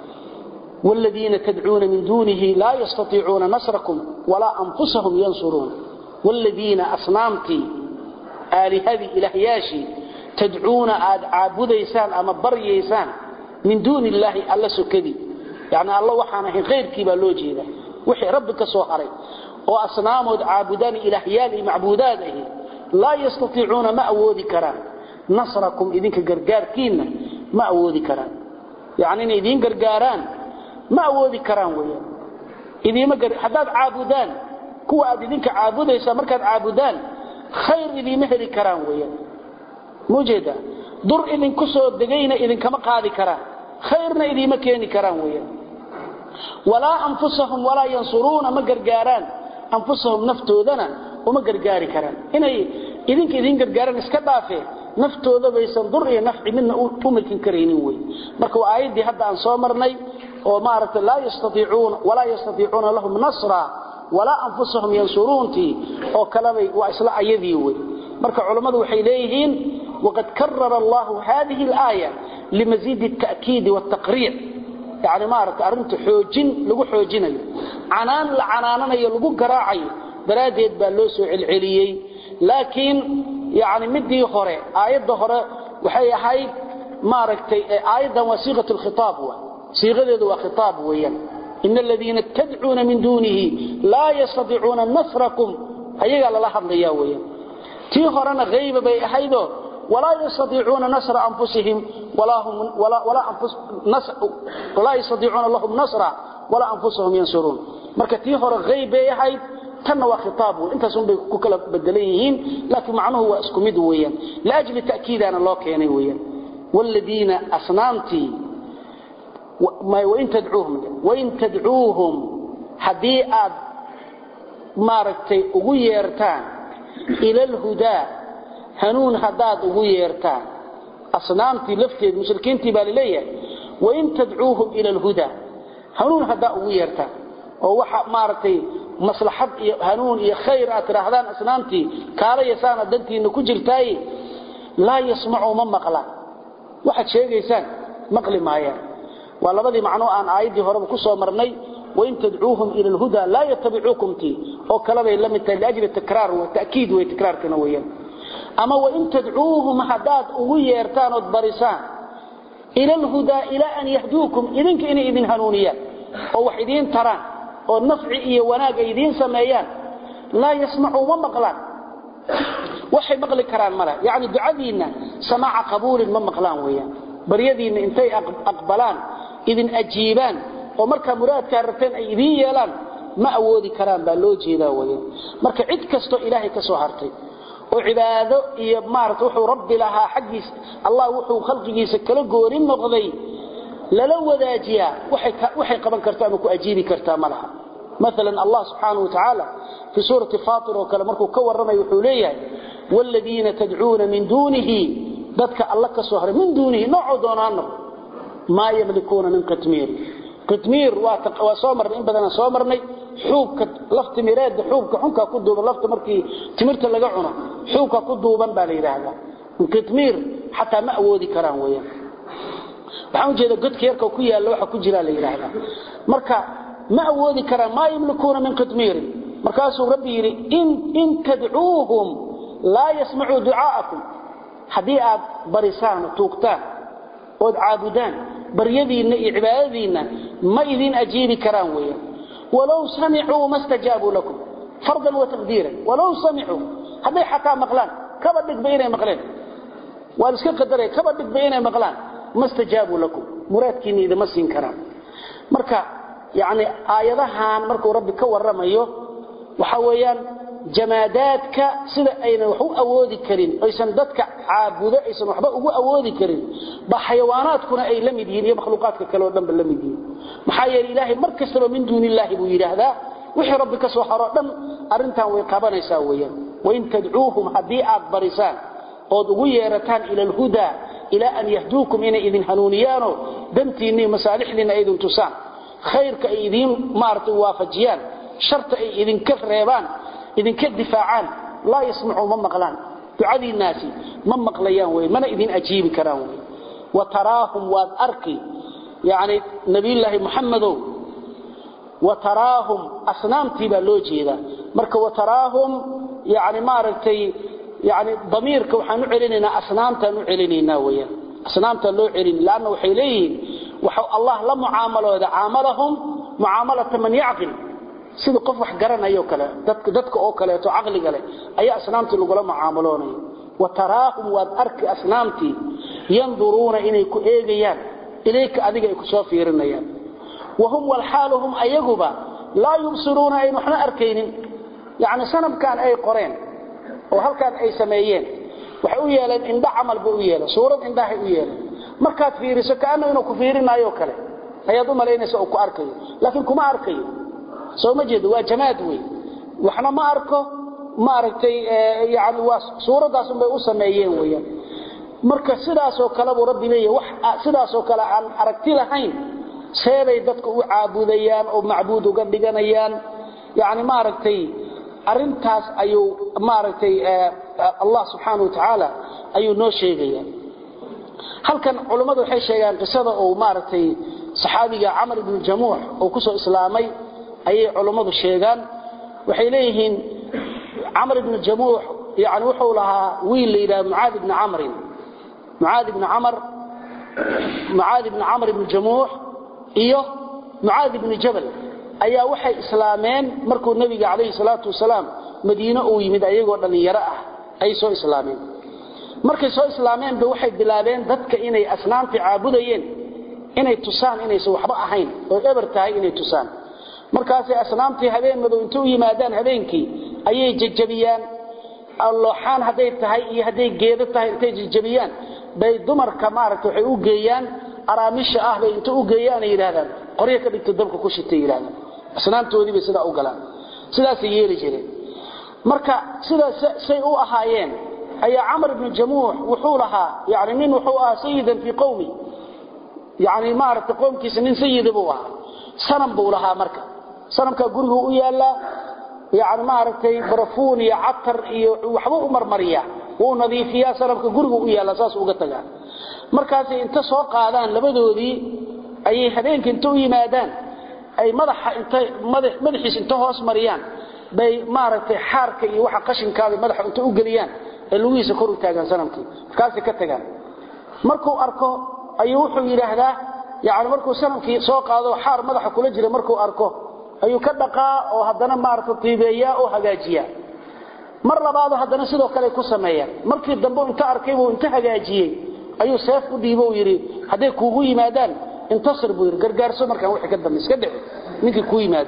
والذين تدعون من دونه لا يستطيعون نصركم ولا أنفسهم ينصرون والذين أصنامتي آلهذي إلهياشي تدعون عابديسان أما بريسان من دون الله ألا سكدي يعني الله وحانه غير كيبا لوجه ذا وحي ربك سوحري وأصنام عابدان إلهيالي معبوداته لا يستطيعون ما أودي كران نصركم إذنك قرقار كينا ما أودي كران يعني إذن قرقاران ma awoodi karaan weeyaan idiima gar hadaad caabudaan kuwa aad idinka caabudaysa markaad caabudaan khayr idiima heli karaan weeyaan mujeeda dur idinku soo degayna idinkama qaadi karaan khayrna idiima keeni karaan weeyaan walaa anfusahum walaa yansuruuna ma gargaaraan anfusahum naftoodana uma gargaari karaan inay idinka idin gargaaraan iska dhaafee naftooda baysan dur iyo nafci midna u milkin karaynin wey marka waa aayaddii hadda aan soo marnay oo maaragta laa yastaiicuuna walaa yastatiicuuna lahum nasra walaa anfusahum yansuruuntii oo kalebay waa isla ayadii wey marka culammadu waxay leeyihiin waqad karara allahu hadihi alaaya limaziidi alta'kiidi waaltaqriic yani maaragta arrinta xoojin lagu xoojinayo canaan la canaananayo lagu garaacayo daraaddeed baa loo soo celceliyey laakiin yani midii hore aayadda hore waxay ahayd maaragtay aayaddan waa siiqat lkhitaab wa siiqadeedu waa khitaab weeyaan in aladiina tadcuuna min duunihi laa yastaiicuuna nasrakum ayagaa lala hadlaya weeyaan tii horena hayba bay ahaydoo walaa yastaiicuuna nasra anfusihim walaa yastaiicuuna lahum nasra walaa anfusahum yansuruun marka tii hore hayb bay ahayd tanna waa khitaab wey intaasun bay ku kala bedelan yihiin laakiin macnuhu waa isku mid weeyaan liajli ta'kiidaana loo keenay weeyaan waaladiina asnaamtii wain tadcuuhum wain tadcuuhum haddii aad maaragtay ugu yeertaan ila alhudaa hanuun haddaad ugu yeertaan asnaamtii lafteed mushrikiintii baa laleeyahay wain tadcuuhum ila alhudaa hanuun haddaa ugu yeertaan oo waxa maaragtay maslaxad iyo hanuun iyo khayr aad tidhaahdaan asnaamtii kaalayasaana dantiinna ku jirtaaye laa yasmacuu ma maqlaan waxaad sheegaysaan maqli maayaan waa labadii macnoo aan aayaddii horeba ku soo marnay wain tadcuuhum ila alhudaa laa yatabicuukum tii oo kalebay la mid tahay liajli takraar takiid wey takraarkana weeyaan ama wain tadcuuhum haddaad ugu yeertaan ood barisaan ila alhudaa ilaa an yahduukum idinka inay idin hanuuniyaan oo wax idiin taraan oo nafci iyo wanaag ay idiin sameeyaan laa yasmacuu ma maqlaan waxay maqli karaan male yacni ducadiinna samaaca qabuulin ma maqlaan weeyaan baryadiinna intay aqbalaan idin ajiibaan oo markaa muraadkaa rabteen ay idiin yeelaan ma awoodi karaan baa loo jeedaa weeyaan marka cid kastoo ilaahay ka soo hartay oo cibaado iyo maarata wuxuu rabbi lahaa xaggiisa allah wuxuu khalqigiisa kala goonin noqday lala wadaajiyaa waxay qaban kartaa ama ku ajiibi kartaa ma laha مثلا الله سبحانه وتعالى في سورة فاطر وكلام مركو كورنا يحوليه والذين تدعون من دونه ذاتك الله كسوهر من دونه نوع دونانه ما يملكون من قتمير قتمير وصومر إن بدنا صومرني حوبك لفت ميراد حوبك حنكا كدوبا لفت مركي تمرت لقعنا حوبك كدوبا بالي هذا من قتمير حتى ما أودي كران ويا waxaan jeeda godka yarka ku yaalo waxa ku jira la yiraahdaa marka ma awoodi karaan ma yamlikuuna min qitmir markaasuu rabbi yiri in in tad'uuhum la yasma'u du'aakum hadii aad barisaan tuugtaan oo caabudaan baryadiina iyo cibaadadiina ma idin ajiibi karaan weeyaan walaw sami'u mastajabu lakum fardan wa taqdiran walaw sami'u haday xataa maqlaan kaba dhigba inay maqleen waa iska qadaray kaba dhigba inay maqlaan mastajabu lakum muraadkiina idima siin karaan marka يعني آياتهان markuu rabbi ka waramayo waxa weeyaan jamaadaadka sida ayna wax u awoodi karin aysan dadka caabudo aysan waxba ugu awoodi karin ba xayawaanaadkuna ay lamid yihiin iyo makhluuqaadka kale oo dhan ba lamid yihiin maxaa yeelay ilaahay markastaba min duuni illaahi buu yiraahdaa wixii rabbi ka soo haro dhan arintan way qabanaysaa weeyaan wain tadcuuhum haddii aad barisaan ood ugu yeerataan ila alhudaa ila an yahduukum inay idin hanuuniyaano dantiinni masaalixdiina idin tusaan khayrka ay idin maartay waafajiyaan sharta ay idin ka reebaan idin ka difaacaan la yasmacu ma maqlaan ducadii naasi ma maqlayaan way mana idin ajiibi karaan way wa taraahum wa arki yaani nabiyullaahi muhammadow wa taraahum asnaamtii baa loo jeedaa marka wa taraahum yaani maartay yaani damiirka waxaan u celinaynaa asnaamtaan u celinaynaa weeyaan asnaamta loo celin laana waxay leeyihiin waxa Allah la muaamalooda aamalahum muaamalata man yaqil sida qof wax garanayo kale dadka dadka oo kale to aqliga leh ayaa asnaamti lagu la muaamaloonayo wa taraahum wa arki asnaamti yanzuruna inay ku eegayaan ilayka adiga ay ku soo fiirinayaan wahum wal haluhum ayaguba la yubsiruna ay waxna arkaynin yaani sanamkan ay qoreen oo halkan ay sameeyeen waxa u yeelan indha amal buu yeelan suurad indhaha u yeelan markaad fiiriso kaana inuu ku fiirinayo kale ayaad u maleynaysaa oo ku arkayo laakiin kuma arkayo soo ma jeedo waa jamaad weey waxna ma arko ma aragtay yaani waa suuradaas bay u sameeyeen weeyaan marka sidaas oo kale buu rabbi leeyahay wax sidaas oo kale aan aragti lahayn seebay dadku u caabudayaan oo macbuud uga dhiganayaan yaani ma aragtay arintaas ayuu ma aragtay Allah subhanahu wa ta'ala ayuu noo sheegayaa halkan culimadu waxay sheegaan qisada oo maartay saxaabiga Amr ibn Jamuh oo ku soo islaamay ayay culimadu sheegaan waxay leeyihiin Amr ibn Jamuh yaani wuxuu lahaa wiil leeyahay Muaad ibn Amr Muaad ibn Amr Muaad ibn Amr ibn Jamuh iyo Muaad ibn Jabal ayaa waxay islaameen markuu nabiga kaleey salaatu wasalaam Madiina uu yimid ayagoo dhalinyaro ah ay soo islaameen markay soo islaameen ba waxay bilaabeen dadka inay asnaamti caabudayeen inay tusaan inaysan waxba ahayn oo eber tahay inay tusaan markaasay asnaamtii habeen madow inta u yimaadaan habeenkii ayay jajabiyaan allooxaan hadday tahay iyo hadday geedo tahay intay jajabiyaan bay dumarka maaragta waxay u geeyaan araamisha ah bay inta u geeyaanay yidhaahdaan qoryo ka dhigto dabka ku shitay yidhahdaan asnaamtoodii bay sidaa u galaan sidaasay yeeli jireen marka sidaas say u ahaayeen ayaa camar ibnu jamuux wuxuu lahaa yani nin wuxuu ahaa sayidan fii qowmi yani maaragtay qowmkiisa nin sayida buu ahaa sanam buu lahaa marka sanamkaa gurigu u yaallaa yani maaragtay barafuun iyo catar iyo waxba u marmariyaa wuu nadiifiyaa sanamka gurigu u yaallaa saas uga tagaa markaasay inta soo qaadaan labadoodii ayay habeenka inta u yimaadaan ay madaxa inta madaxiis inta hoos mariyaan bay maaragtay xaarka iyo waxa qashinkaada madaxa inta u geliyaan ee lugihiisa kor u taagaan sanamkii markaasay ka tagaan markuu arko ayuu wuxuu yidhaahdaa yani markuu sanamkii soo qaado xaar madaxa kula jira markuu arko ayuu ka dhaqaa oo haddana maaragta tiibeeyaa oo hagaajiyaa mar labaado haddana sidoo kale ku sameeyaan markii dambe inta arkay buu inta hagaajiyey ayuu seef u dhiibo uu yidhi hadday kuugu yimaadaan intasir buu yidhi gargaarso markaan wixii ka dambe iska dhici ninkii kuu yimaado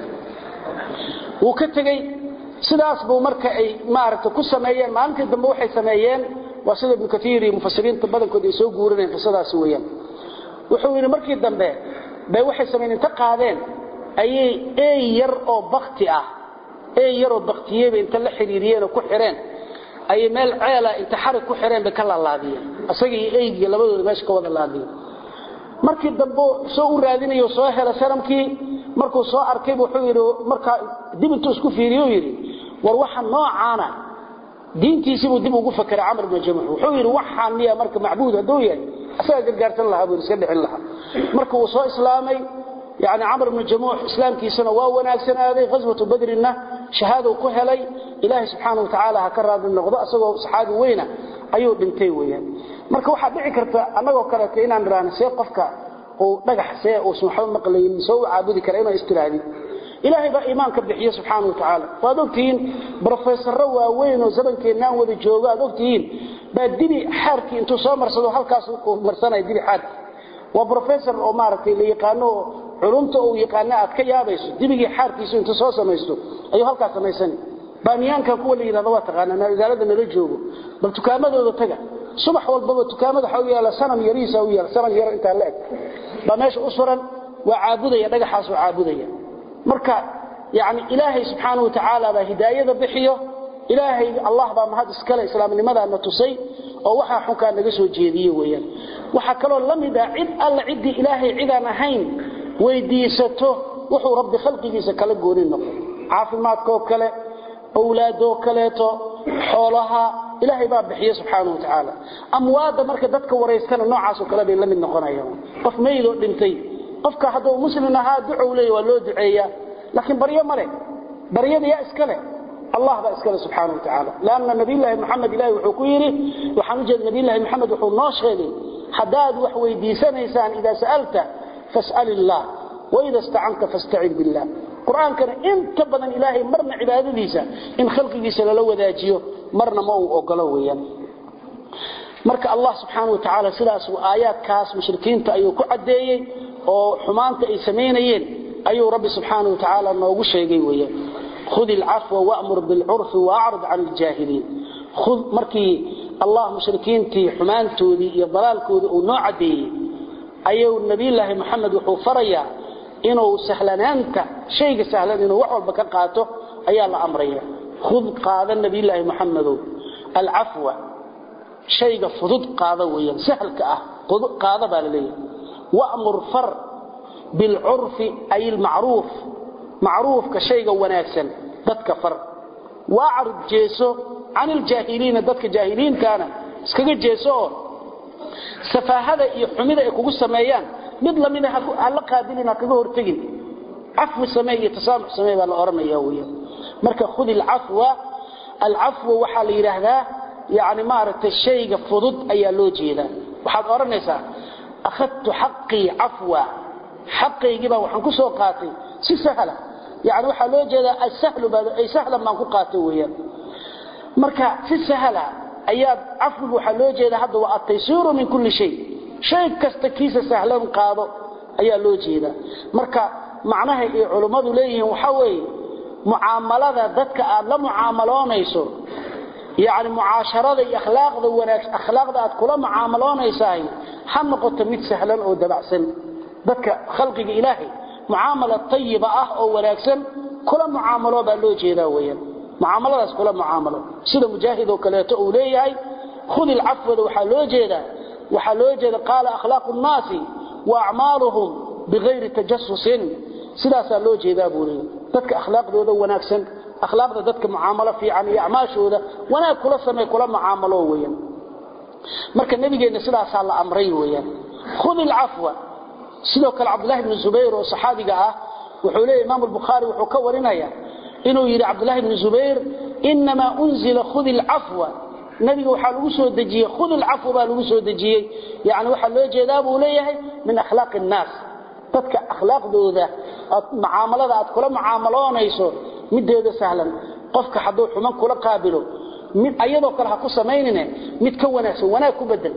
wuu ka tegey sidaas buu marka ay maaragta ku sameeyeen maalintii dambe waxay sameeyeen waa sida ibnu katiir iyo mufasiriinta badankood ay soo guurinayeen qisadaasi weeyaan wuxuu yidhi markii dambe bay waxay sameeyeen inta qaadeen ayay eey yar oo bakti ah eey yar oo baktiyeyba inta la xiriiriyeen oo ku xireen ayay meel ceela inta xarig ku xireen bay ka laalaadiyeen isaga iyo eygii labadooda meesha ka wada laadiyeen markii dambe soo u raadinayo soo hela sanamkii markuu soo arkay wuxuu yidhi markaa dib intuu isku fiiriyo yidhi war waxa noocaana diintiisibuu dib ugu fakeray camr ibnu jamuux wuxuu yidhi waxaan miya marka macbuud hadduu yahay asagaa gargaarsan lahaa buu iska dhicin lahaa marka uu soo islaamay yani camr ibnu jamuux islaamkiisana waa wanaagsanaaday ghaswatu badrinna shahaadou ku helay ilaahay subxaana wa tacaala ha ka raadi noqdo isagoo saxaabi weyna ayuu dhintay weeyaan marka waxaa dhici karta annagoo kaleeto inaan idhaahno see qofka uu dhagax see uusan waxba maqlaynin soo u caabudi kara inuu istiraadin ilaahay baa iimaanka bixiye subxaana wa tacaala waad ogtihiin brofesorro waaweyn oo zamankeenaan wada joogo aad ogtihiin baa dibi xaarkii intuu soo marsado halkaas uu marsanaya dibi xaarkii waa brofessor oo maaragtay la yaqaano culumta uu yaqaano aad ka yaabayso dibigii xaarkiisu intuu soo samaysto ayuu halkaas samaysani baamiyaanka kuwa la yidhahdo waa taqaanaa magaalada nala joogo bal tukaamadooda taga subax walbaba tukaamada waxa u yaala sanam yariisa u yaala sanam yar intaa la eg baa meesha u suran waa caabudaya dhagaxaas waa caabudaya marka yani ilaahay subxaana wa tacaala baa hidaayada bixiyo ilaahay allah baa mahad iskale islaamnimadaana tusay oo waxaa xunkaa naga soo jeediye weeyaan waxaa kaloo la mid ah cid alla ciddii ilaahay cidaan ahayn weydiisato wuxuu rabbi khalqigiisa kala gooni noqo caafimaadkoo kale awlaadoo kaleeto xoolaha ilaahay baa bixiye subxaana wa tacaala amwaadda marka dadka waraystana noocaasoo kale bay la mid noqonayaan qof meydoo dhintay qofka hadduu muslim ahaa ducow leeya waa loo duceeyaa laakiin baryo ma leh baryada yaa iska leh allah baa iskale subxaana wa tacaala lanna nabiyllaahi moxamed ilahi wuxuu ku yidhi waxaan ujeeda nabiyllahi moxamed wuxuu noo sheegay haddaad wax weydiisanaysaan idaa sa'alta fas'al illaah waida istacanta fastacin billah qur-aankana inta badan ilaahay marna cibaadadiisa in khalqigiisa lala wadaajiyo marna ma uu ogolo weeyaan marka allah subxaana wa tacaala sidaas aayaadkaas mushrikiinta ayuu ku caddeeyey oo xumaanta ay samaynayeen ayuu rabbi subxaana wa tacaala noogu sheegay weeyaan khud ilcafwa wamur bilcurfi waacrid can iljaahiliin khud markii allah mushrikiintii xumaantoodii iyo dalaalkoodii uu noo caddeeyey ayuu nabiyulaahi moxamed wuxuu farayaa inuu sahlanaanta shayga sahlan inuu wax walba ka qaato ayaa la amraya khud qaada nabiyulaahi moxamedow alcafwa shayga fudud qaada weeyaan sahlka ah qaada baa la leeyahay wamur far bilcurfi ay ilmacruuf macruufka shayga wanaagsan dadka far waacrid jeeso can iljaahiliina dadka jaahiliintaana iskaga jeeso oo safaahada iyo xumida ay kugu sameeyaan mid lamida hala qaadilin ha kaga hortegin cafwi samee iyo tasaamux samee baa la odhanaya weeyaan marka khud ilcafwa alcafwa waxaa la yidhaahdaa yani maaragtay shayga fudud ayaa loo jeedaa waxaad odhanaysaa akhadtu xaqii cafwa xaqaygii baa waxaan ku soo qaatay si sahla yani waxaa loo jeedaa ay sahlan baan ku qaatay weeyaan marka si sahla ayaad cafwiga waxaa loo jeedaa hadda waa ataysiiru min kulli shay shay kasta kiisa sahlan qaado ayaa loo jeedaa marka macnaha ay culummadu leeyihiin waxa weeye mucaamalada dadka aad la mucaamaloonayso yacni mucaasharada iyo akhlaaqda wanaagsan akhlaaqda aad kula mucaamaloonaysahay ha noqoto mid sahlan oo dabacsan dadka khalqiga ilaahay mucaamala tayiba ah oo wanaagsan kula mucaamalo baa loo jeedaa weeyaan mucaamaladaas kula mucaamalo sida mujaahid oo kaleeto uu leeyahay khudi alcafwada waxaa loo jeedaa waxaa loo jeeda qaala akhlaaqu nnaasi wa acmaaluhum bigayri tajasusin sidaasaa loo jeedaa buu leeyahay dadka akhlaaqdooda wanaagsan akhlaaqda dadka mucaamalo fiican iyo acmaashooda wanaag kula samee kula mucaamalo weeyaan marka nabigeenna sidaasaa la amray weeyaan khudi alcafwa sidoo kale cabdullahi bni zubayr oo saxaabiga ah wuxuu leeyahy imaamu albukhaari wuxuu ka warinaya inuu yidhi cabdullahi bni zubayr inamaa unzila khudi alcafwa nabiga waxaa lagu soo dejiyey khudi alcafwa baa lagu soo dejiyey yani waxaa loo jeedaa buu leeyahay min akhlaaqi innaas dadka akhlaaqdooda mucaamalada aad kula mucaamaloonayso mideeda sahlan qofka hadduu xuman kula qaabilo mid ayadoo kale ha ku samaynine mid ka wanaagsan wanaag ku bedel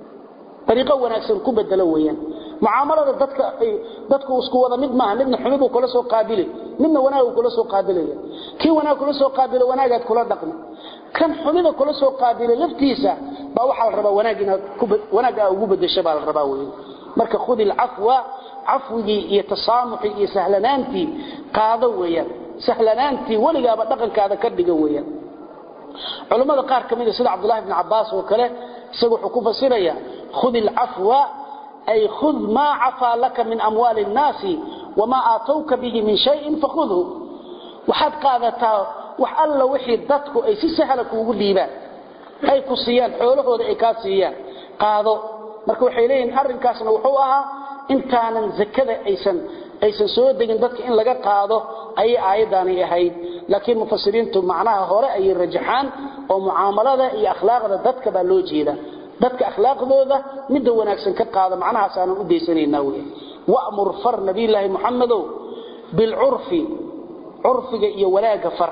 ariiqo wanaagsan ku bedelo weeyaan mucaamalada dadka dadku isku wada mid maaha midna xumi buu kula soo qaabili midna wanaag uu kula soo qaabilaya kii wanaag kula soo qaabilo wanaagaad kula dhaqmi kan xumida kula soo qaabilo laftiisa baa waxaa la rabaa wanaag inaad wanaag aa ugu bedesho baa la rabaa weeyaan marka khudi alcafwa cafwigii iyo tasaamuxii iyo sahlanaantii qaado weeyaan sahlanaantii weligaaba dhaqankaada ka dhiga weeyaan culammada qaar ka mid a sida cabdullahi bni cabbaas oo kale isaga wuxuu ku fasiraya khudi alcafwa ay khud maa cafaa laka min amwaali innaasi wamaa aatowka bihi min shayin fakhudhu waxaad qaadataa wax alla wixii dadku ay si sahla kuugu dhiibaan ay ku siiyaan xoolahooda ay kaa siiyaan qaado marka waxay leeyihin arrinkaasna wuxuu ahaa intaanan zakada aysan aysan soo degin dadka in laga qaado ayay aayaddaani ahayd laakiin mufasiriintu macnaha hore ayay rajaxaan oo mucaamalada iyo akhlaaqda dadka baa loo jeeda dadka akhlaaqdooda midda wanaagsan ka qaada macnahaas aanan u daysanaynaa wey wa'mur far nabiyulaahi muxamedow bilcurfi curfiga iyo wanaagga far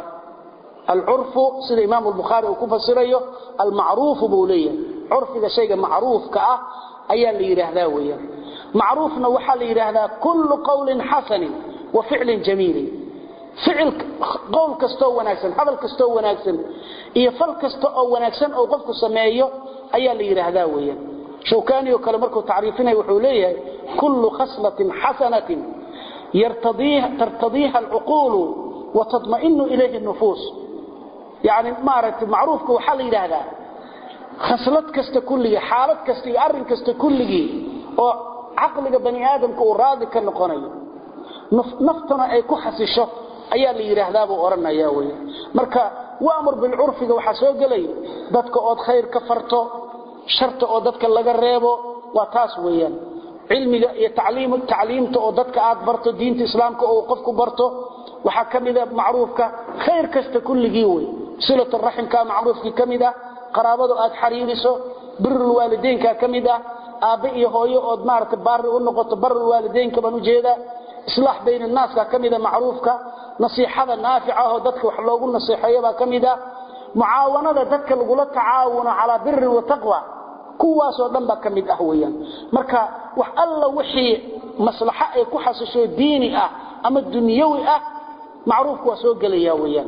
alcurfu sida imaamu albukhaari uu ku fasirayo almacruufu buu leeyahay curfiga shayga macruufka ah ayaa la yidhaahdaa weeyaan macruufna waxaa la yidhaahdaa kullu qawlin xasanin wa ficlin jamiilin ficil qowl kastoo wanaagsan hadal kastoo wanaagsan iyo fal kasta oo wanaagsan oo qofku sameeyo ayaa la yidhaahdaa weeyaan shawkaani oo kale markuu tacriifinaya wuxuu leeyahay kullu khaslatin xasanatin tartadiiha alcuquulu wa tatma'inu ilayhi nufuus yani maaragtay macruufka waxaa la yidhaahdaa khaslad kasta kulligii xaalad kasta iyo arrin kasta kulligii oo caqliga bani aadamka uu raadi ka noqonayo naftana ay ku xasisho ayaa la yidhaahdaa buu odhanaya wey marka wamur bilcurfiga waxaa soo gelaya dadka ood khayr ka farto sharta oo dadka laga reebo waa taas weeyaan cilmiga iyo tacliimta oo dadka aad barto diinta islaamka oo qofku barto waxaa ka mida macruufka khayr kasta kulligii wey silaturaximka macruufkii ka mid ah qaraabadu aad xariiriso birulwaalideynka ka mid ah aabbe iyo hooyo ood maarata baari u noqoto barulwaalideynka baan ujeedaa islaax bayn annaaska ka mida macruufka nasiixada naafica ahoo dadka wax loogu naseexeeyo baa ka mid ah mucaawanada dadka lagula tacaawuno calaa birin wa taqwa kuwaasoo dhan baa ka mid ah weeyaan marka wax alla wixii maslaxo ay ku xasisho diini ah ama dunyawi ah macruufku waa soo gelaya weeyaan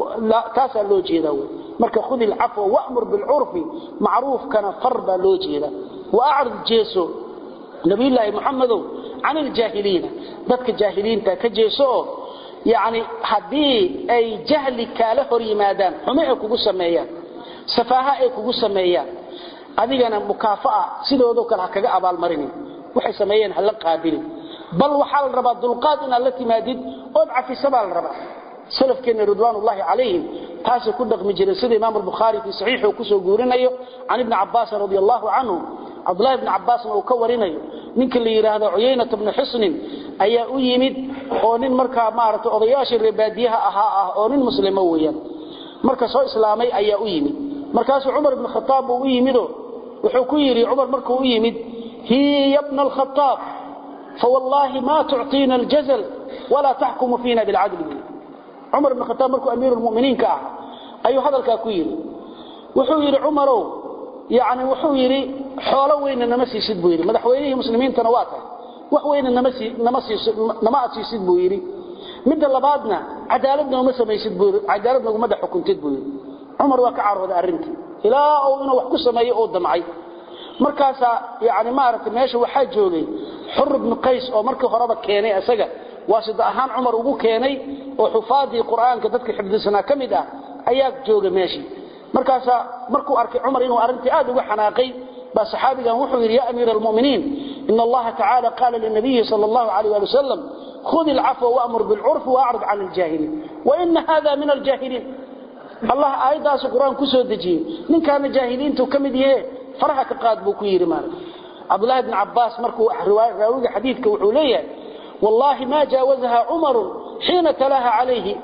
taasaa loo jeedaa wey marka khudi alcafwa wa'mur bilcurfi macruufkana far baa loo jeeda wa acrid jeeso nabiyullaahi muxamedow can iljaahiliina dadka jaahiliinta ka jeeso oo yacni haddii ay jahli kaala hor yimaadaan xumo ay kugu sameeyaan safaaha ay kugu sameeyaan adigana mukaafa'a sidoodoo kale ha kaga abaalmarinin waxay sameeyeen hala qaabilin bal waxaa la rabaa dulqaad inaad la timaadid ood cafisa baa la rabaa salafkeenna ridwaanullaahi calayhim taasay ku dhaqmi jireen sida imaamu albukhaari fii saxiixi uu kusoo guurinayo can ibni cabbaasin radi allahu canhu cabdullahi bni cabbaasna uu ka warinayo ninka la yidhaahdo cuyaynata bni xusnin ayaa u yimid oo nin markaa maaragtay odayaashii reebaadiyaha ahaa ah oo nin muslimo weeyaan marka soo islaamay ayaa u yimid markaasuu cumar ibni khataab buu u yimido wuxuu ku yidhi cumar markuu u yimid hiya bna alkhataab fawallaahi maa tucطiina aljazal walaa taxkumu fiina bilcadli cumar ibn khataab markuu amiiru lmuminiinka ah ayuu hadalkaa ku yidhi wuxuu yidhi cumarow yani wuxuu yidhi xoolo weynna nama siisid buu yidhi madaxweynihii muslimiintana waa tahay wax weyna nama sii nama siiso nama asiisid buu yiri midda labaadna cadaalad nooma samaysid buu cadaalad nagu madax xukuntid buu yiri umar waa ka carooday arintii ilaa uu inuu wax ku sameeyo oo damcay markaasa yaani maaragtay meesha waxa joogay xur ibn qays oo markii horeba keenay asaga waasida ahaan umar ugu keenay oo xufaadii quraanka dadka xifdisana kamid ah ayaa jooga meeshii markaasa markuu arkay umar inuu arintii aad uga xanaaqay ba saxaabigan wuxuu yiri ya amiir almu'miniin in allaha ta'ala qala lin nabiy sallallahu alayhi wa sallam khudh al'afwa wa'mur bil 'urf wa'rid 'an al-jahilin wa in hadha min al-jahilin allah aayadaas quraan ku soo dajiyay ninkaana jaahiliintu kamid yahay faraha ka qaad buu ku yiri maal abdullah ibn abbas markuu riwaayad raawiga xadiidka wuxuu leeyahay wallahi ma jaawazaha umar hina talaha alayhi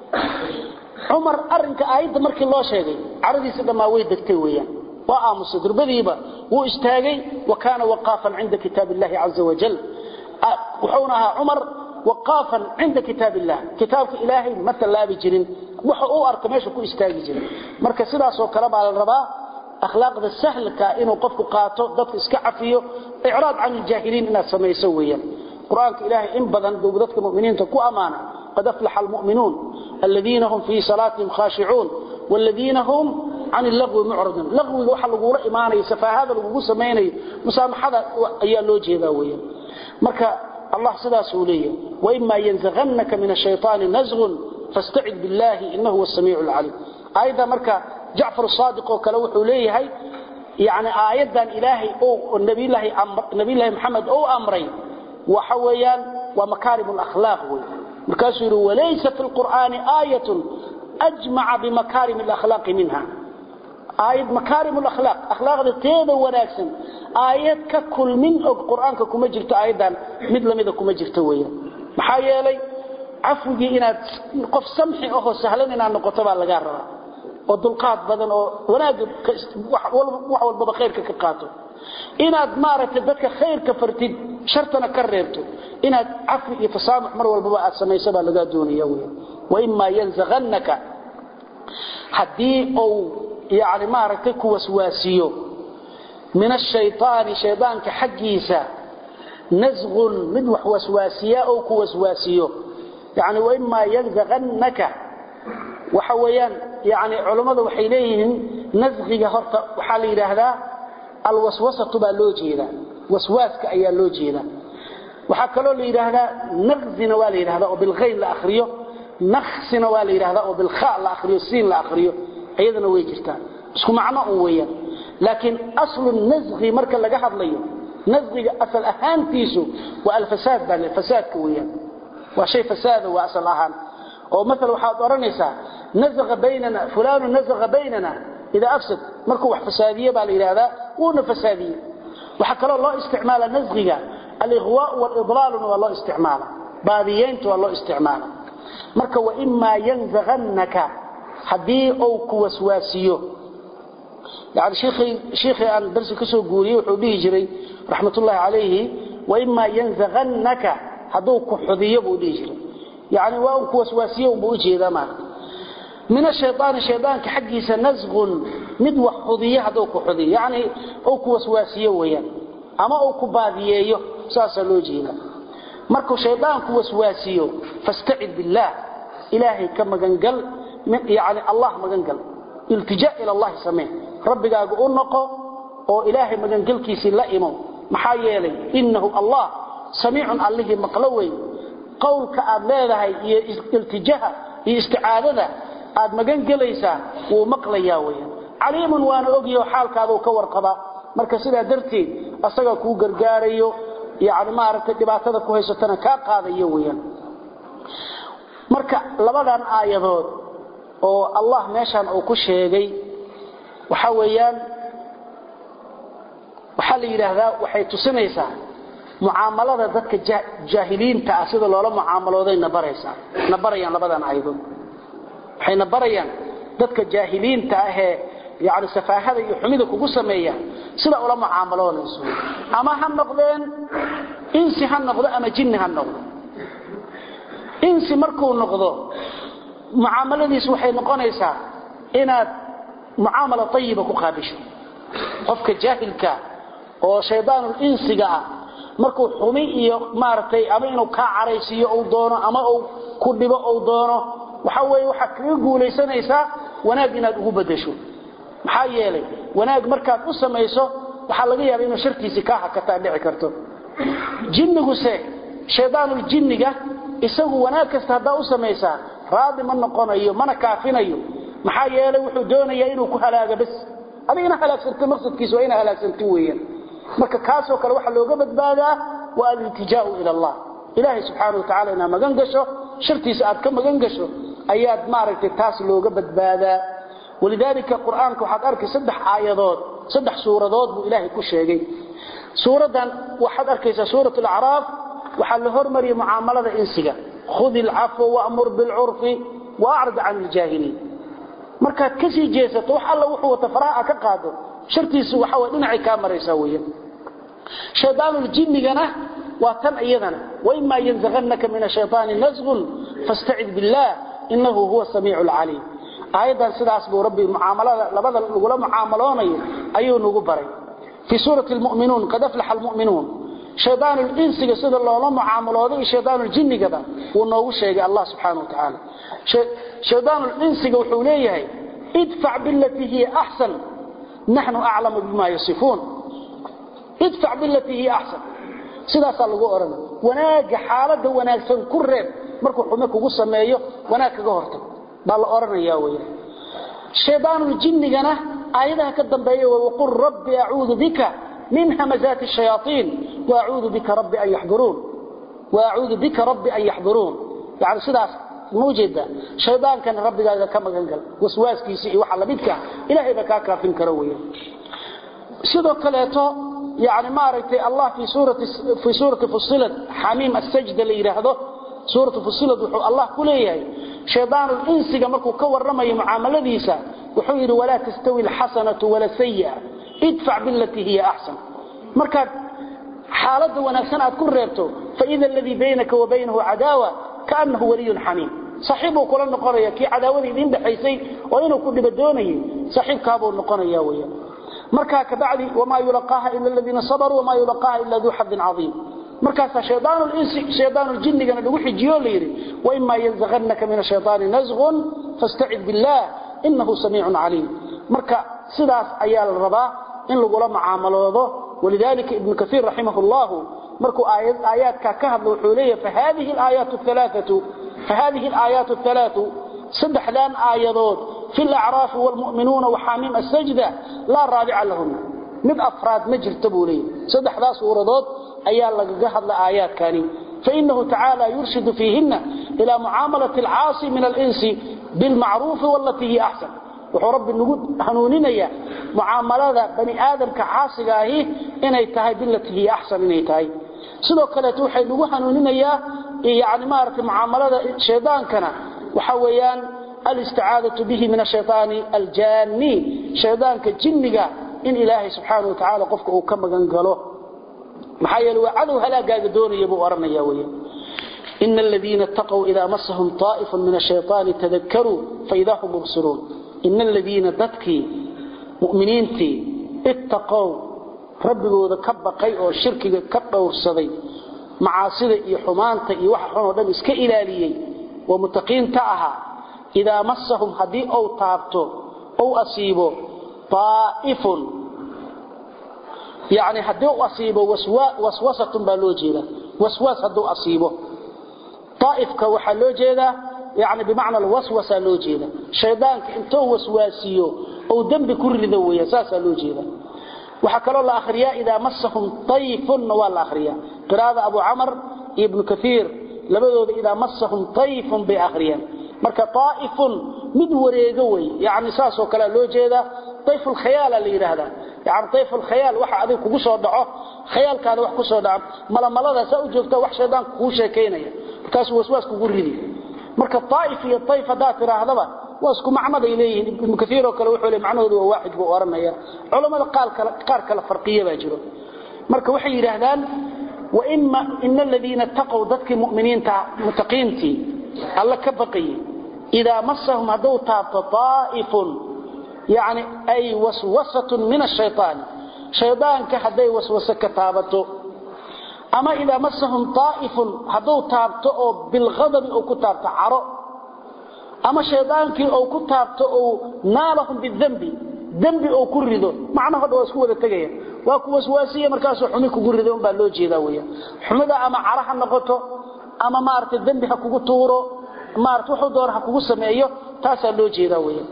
umar arinka aayada markii loo sheegay caradiisa dhamaa way degtay weeyaan waa aamusay durbadiiba wuu istaagay wa kaana waqaafan cinda kitaab illahi caza wajal wuxuuna ahaa umar waqaafan cinda kitaab illah kitaabka ilaahay ma tallaabi jirin waxa uu arka meesha ku istaagi jiray marka sidaas oo kale baa la rabaa akhlaaqda sahlka inuu qofku qaato dadka iska cafiyo i'raad can al-jahiliin inaad samayso weeyaan quraanka ilaahay in badan duu dadka muuminiinta ku amaana qad aflaha al-mu'minuun alladheena hum fi salatihim khashi'un والذين هم عن اللغو معرضون لغو waxa lagu la iimaanay safaahada lagu sameeyay musaamahada ayaa loo jeedaa weeyaan marka الله sidaas uu leeyahay wa imma yanzaghannaka min ash-shaytani nazghun fasta'id billahi innahu was-sami'ul 'alim ayda marka Ja'far as-Sadiq oo kale wuxuu leeyahay yaani aayadan ilaahi oo nabi ilaahi amr nabi ilaahi Muhammad oo amray waxa weeyaan wa makarimul akhlaq way markaasuu yiri walaysa fil qur'ani ayatun ajma'a bi makarimil akhlaq minha ayat makarimul akhlaq akhlaaqda teeda wanaagsan ayat ka kulmin oo quraanka kuma jirto ayadan mid lamida kuma jirto weeyaan maxaa yeelay afwigi inaad qof samxi oo sahlan inaad noqoto baa laga rabaa oo dulqaad badan oo wanaag wax walba khayrka ka qaato inaad maaragtay dadka khayrka fartid shartana ka reebto inaad afwi iyo tasaamux mar walba aad samayso baa laga doonaya weeyaan wa imma yanzaghannaka hadii oo يعني ما رتك وسواسيو من الشيطان شيطانك حقيسا نزغ مدوح وسواسيا أو كوسواسيو يعني وإما ينزغنك وحويان يعني علماء وحيليهم نزغي هرت وحالي هذا الوسوسة تبا لوجينا وسواسك أي لوجينا وحكلوا لي هذا نغزنا والي هذا وبالغين لأخريه نخسنا والي هذا وبالخاء لأخريه السين لأخريه ayadana way jirtaan isku macno uu weeyaan laakiin aslu nazghi marka laga hadlayo nazghiga asal ahaantiisu waa alfasaad baa fasaadka weeyaan waa shay fasaada waa asal ahaan oo مثلا waxaad oranaysaa nazgha baynana fulanu nazgha baynana ida afsad markuu wax fasaadiye baa la yiraahdaa wuuna fasaadiye waxa kale loo isticmaala nazghiga al-ighwa wal-idlal waa loo isticmaala baadiyeyntu waa loo isticmaala marka wa imma yanzaghannaka hadii uu ku waswaasiyo yaani sheekhi sheekhi aan darsi ka soo guuriyay wuxuu dhihi jiray raxmatullaahi calayhi wa imma yanzaghannaka haduu ku xudiyo buu dhihi jiray yaani waa uu ku waswaasiyo uu u jeedaa ma min ash-shaytaan shaytaanka xaqiisa nazghun mid wax xudiyo haduu ku xudiyo yaani uu ku waswaasiyo weeyaan ama uu ku baadiyeeyo saasa loo jeedaa markuu shaytaanku waswaasiyo fasta'id billah ilaahi ka magangal يعني الله مغنقل التجاء إلى الله سمين ربك أقول نقو أو إلهي مغنقل كيسي لا إمام محايلي إنه الله سميع الله مقلوي قولك أد ليلها التجاء استعادة أد مغنقل إيسا ومقليا ويا عليم وانا أقيا حالك هذا كور قضاء مركزنا درتي أصدقى كو قرقاريو يعني ما أردت دباتة كو هيستنا كاقاذي ويا marka labadan aayadood oo Allah meeshan uu ku sheegay waxa weeyaan waxa la yiraahdaa waxay tusinaysaa muaamalada dadka jaahiliinta ah sida loola muaamalooday nabaraysa nabarayaan labadan aayadood waxay nabarayaan dadka jaahiliinta ah ee yaani safaahada iyo xumida kugu sameeya sida ula muaamaloolayso ama ha noqdeen insi ha noqdo ama jinni ha noqdo insi markuu noqdo muaamaladiisu waxay noqonaysaa inaad muaamala tayiba ku qaabisho qofka jaahilka oo shaydaanul insiga ah markuu xumi iyo maaragtay ama inuu kaa caraysiiyo uu doono ama uu ku dhibo uu doono waxa weeye waxaad kaga guulaysanaysaa wanaag inaad ugu bedesho maxaa yeelay wanaag markaad u samayso waxaa laga yaaba inuu shartiisii kaa hakataa dhici karto jinniguse shaydaanul jinniga isagu wanaag kasta haddaa u samaysaa raadi ma noqonayo mana kaafinayo maxaa yeelay wuxuu doonayaa inuu ku halaago bas adigina halaagsanto maqsadkiisa waa ina halaagsanto weeyaan marka kaasoo kale waxaa looga badbaadaa waa aliltijaau ila allah ilaahay subxaana wa tacala inaad magan gasho shartiisa aad ka magan gasho ayaad maaragtay taas looga badbaadaa walidaalika qur-aanka waxaad arkay saddex aayadood saddex suuradood buu ilaahay ku sheegay suuraddan waxaad arkaysaa suurat alacraaf waxaa la hormariyay mucaamalada insiga khudi alcafwa wamur bilcurfi waacrid can iljaahiliin markaad ka sii jeesato wax alla wuxuu wata faraha ka qaado shartiisu waxa way dhinacay kaa maraysaa weeyaan shaydaanuljinnigana waa tan iyadana waimaa yanzagannaka min ashayطaani nasgun fastacid biاllah inahu huwa samiicu alcaliim aayaddan sidaas buu rabbi mucaamalada labada lagula mucaamaloonayo ayuu nagu baray fii suurati lmu'minuun qad aflaxa almu'minuun shaydaanul-insiga sida loola mucaamalooday iyo shaydaanul-jinnigaba wuu noogu sheegay allah subxaana wa tacaala shaydaanul-insiga wuxuu leeyahay idfac bilatii hiya axsan naxnu aclamu bima yasifuun idfac bilatii hiya axsan sidaasaa lagu odhanay wanaagga xaaladda wanaagsan ku reeb markuu xume kugu sameeyo wanaag kaga hortag baa la odhanayaa weya shaydaanul-jinnigana aayadaha ka dambeeya waqul rabbi acuudu bika min hamazaati shayaaiin waacuudu bika rabbi an yaxduruun waacuudu bika rabbi an yaxduruun yani sidaas maujeeda shaydaankana rabbigaaga ka magan gal waswaaskiisa iyo waxa lamidka ilaahayba kaa kaafin karo weya sidoo kaleeto yani maaragtay allah fii suurati fusilad xamiim asajda la yidhaahdo suuratu fusilad wuxuu allah ku leeyahay shaydaanul insiga markuu ka warramayo mucaamaladiisa wuxuu yidhi walaa tastawi alxasanatu wala sayi'a idfac bilatii hiya axsan markaad xaaladda wanaagsan aad ku reebto faida aladii baynaka wa baynahu cadaawa kaanahu waliyun xamiim saaxiibbuu kula noqonaya kii cadaawada idiin dhexaysay oo inuu ku dhiba doonayay saaxiibkaabuu noqonaya weya markaa kabacdi wamaa yulaqaaha ila aladiina sabaruu wamaa yulaqaaha ila duu xadin cadiim markaasaa shaydaanuljinnigana lagu xijiyo la yidhi waimaa yanzagannaka min ashayطaani nasgun fastacid biاllah inahu samiicun caliim marka sidaas ayaa la rabaa in lagula mucaamaloodo walidalika ibnu kaiir raximah اllahu markuu aayaadkaa ka hadla wuxuu leeyahy fahadihi alaayaatu اhalaau saddexdan aayadood fi lacraafi wاlmu'minuuna waxaamiim asajda laa raabica lahuna mid afraad ma jirta buu leeyahy saddexdaas suuradood ayaa lagaga hadla aayaadkani fainahu tacaala yurshidu fiihina ila mucaamalati alcaasi min alinsi bilmacruufi walatii hiya axsan wuxuu rabbi nagu hanuuninaya mucaamalada bani aadamka caasiga ahi inay tahay bilatii hiya axsan inay tahay sidoo kaleeto waxay nagu hanuuninayaa yani maaragtay mucaamalada shaydaankana waxa weeyaan alisticaadatu bihi min ashayطaani aljaani shaydaanka jinniga in ilaahay subxaana wa tacaala qofka uu ka magan galo maxaa yeele waa cadow halaagaaga doonaya buu odhanaya weya ina aladiina اtaqow idaa masahum طaa'ifu min ashayطaani tadakaruu faidaa hum mubsiruun ina aladiina dadkii mu'miniintii ittaqow rabbigooda ka baqay oo shirkiga ka dhowrsaday macaasida iyo xumaanta iyo waxa xun oo dhan iska ilaaliyey oo mutaqiinta ahaa idaa masahum haddii ou taabto ou asiibo طaa'ifun yani haddii u asiibo waswasatun baa loo jeeda waswaas hadduu asiibo aaifka waxaa loo jeedaa yani bimacna alwaswasa loo jeeda shaydaanka intuu waswaasiyo ou dembi ku rido weya saasaa loo jeeda waxaa kaloo la akhriyaa idaa masahum tayfunna waa la akhriyaa qiraa'ada abu camar iyo ibnu kaiir labadooda idaa masahum tayfun bay akhriyaan marka aaifun mid wareego wey yani saasoo kalea loo jeedaa ayfulkhayaala la yidhaahdaa yani ayfulkhayaal waxa adiga kugu soo dhaco khayaalkaada wax ku soo dhaco malamalada saa u joogta wax shaydaanka kuu sheekaynaya markaasuu waswaas kugu ridi marka aaif iyo ayf haddaad tidhaahdaba waa isku macnaday leeyihiin ibnu kaiir oo kale wuxuu le macnahoodu waa waaxid buu odhanaya culammada qaar kale farqiya baa jiro marka waxay yidhaahdaan ina aladiina taqow dadkii muminiinta mutaqiintii alla ka baqayey idaa masahum hadduu taabto aaifun yani ay waswasatun min ashayطaani shaydaanka hadday waswase ka taabato ama idaa masahum taa'ifun hadduu taabto oo bilghadabi uu ku taabto caro ama shaydaankii uu ku taabto uu naalahum bidambi dembi uu ku rido macnaha dhan waa isku wada tegaya waa ku waswaasiye markaasuu xumi kugu rido unbaa loo jeedaa weya xumida ama caro ha noqoto ama maaragtay dembi ha kugu tuuro maarata wuxuu doona ha kugu sameeyo taasaa loo jeedaa weya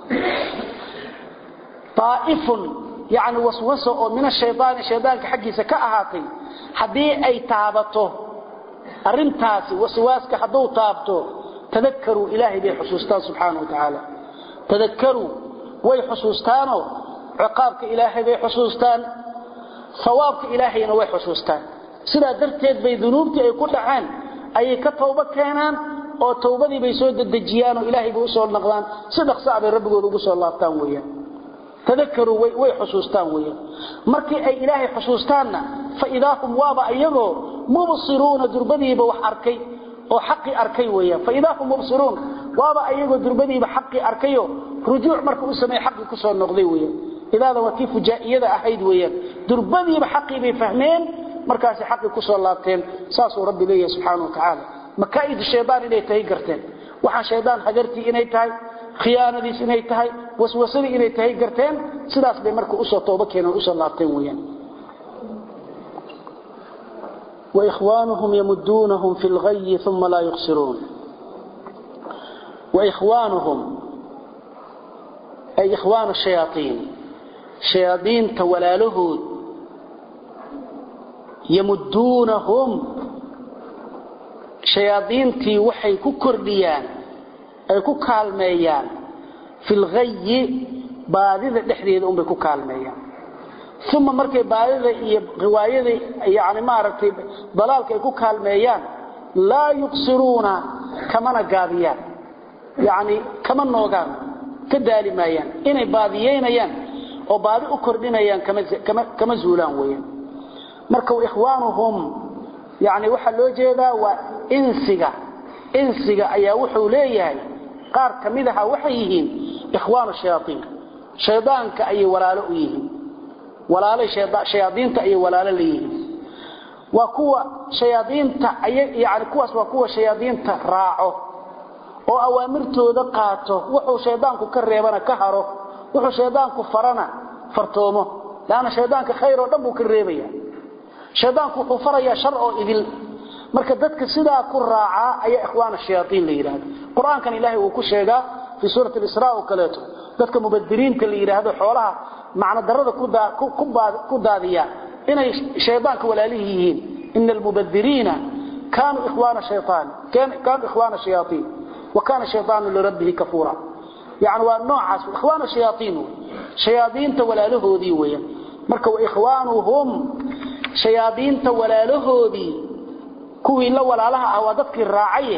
taa'ifun yacni waswaso oo min ashaydaani shaydaanka xaggiisa ka ahaatay haddii ay taabato arrintaasi waswaaska hadduu taabto tadakaruu ilaahay bay xusuustaan subxaana wa tacaala tadakaruu way xusuustaanoo ciqaabka ilaahay bay xusuustaan sawaabka ilaahayna way xusuustaan sidaa darteed bay dunuubtii ay ku dhaceen ayay ka tawbo keenaan oo tawbadii bay soo dedejiyaan oo ilaahay bay usoo naqdaan si dhaqsaa bay rabbigooda ugu soo laabtaan weeyaan tadakaruu way xusuustaan weeyaan markii ay ilaahay xusuustaanna fa idaa hum waaba iyagoo mubsiruuna durbadiiba wax arkay oo xaqi arkay weeyaan fa idaa hum mubsiruun waaba iyagoo durbadiiba xaqi arkayo rujuuc marka u sameey xaqi ku soo noqday weeyaan idaada waa tii fujaa'iyada ahayd weeyaan durbadiiba xaqi bay fahmeen markaas xaqi ku soo laabteen saasuu rabbi leeyahay subxaanahu wa tacaala makaa'id shaydaan inay tahay garteen waxaa shaydaan hagartii inay tahay khiyaanadiis inay tahay waswasadii inay tahay garteen sidaas bay marka usoo tooba keeneen usoo laabteen weeyaan وإخوانهم يمدونهم في الغي ثم لا يقصرون وإخوانهم أي إخوان الشياطين شياطين تولاله يمدونهم شياطين تي وحي ككرديان أي ككالميان في الغي باذذ دحديد أم بككالميان uma markay baadida iyo riwaayada yani maaragtay dalaalka ay ku kaalmeeyaan laa yuqsiruuna kamana gaabiyaan yani kama noogaan ka daali maayaan inay baadiyeynayaan oo baadi u kordhinayaan kama zuulaan weeyaan marka ikhwaanuhum yani waxaa loo jeedaa waa insiga insiga ayaa wuxuu leeyahay qaar ka mid aha waxay yihiin ikhwaanu shayaaiin shaydaanka ayay walaalo u yihiin walaalay shayaadiinta ayay walaalo leeyihiin waa kuwa shayaadiinta yani kuwaas waa kuwa shayaadiinta raaco oo awaamirtooda qaato wuxuu shaydaanku ka reebana ka haro wuxuu shaydaanku farana fartoomo laana shaydaanka khayr oo dhan buu ka reebaya shaydaanku wuxuu farayaa shar oo idil marka dadka sidaa ku raacaa ayaa ikhwaan shayaaiin la yidhaahdo qur-aankan ilaahay uu ku sheegaa fii suurati isra oo kaleeto dadka mubadiriinta la yidhaahdo xoolaha macno darada ku daadiya inay shaydaanka walaalihi yihiin ina almubadiriina kaanuu ikhwaana shayaan kaanuu ikhwaana shayaaiin wa kaana shaydaanu lirabbihi kafuura yani waa noocaas ikhwaana shayaaiin shayaadiinta walaalahoodii weeyaan marka wa ikhwaanuhum shayaadiinta walaalahoodii kuwii la walaalaha ah waa dadkii raacaye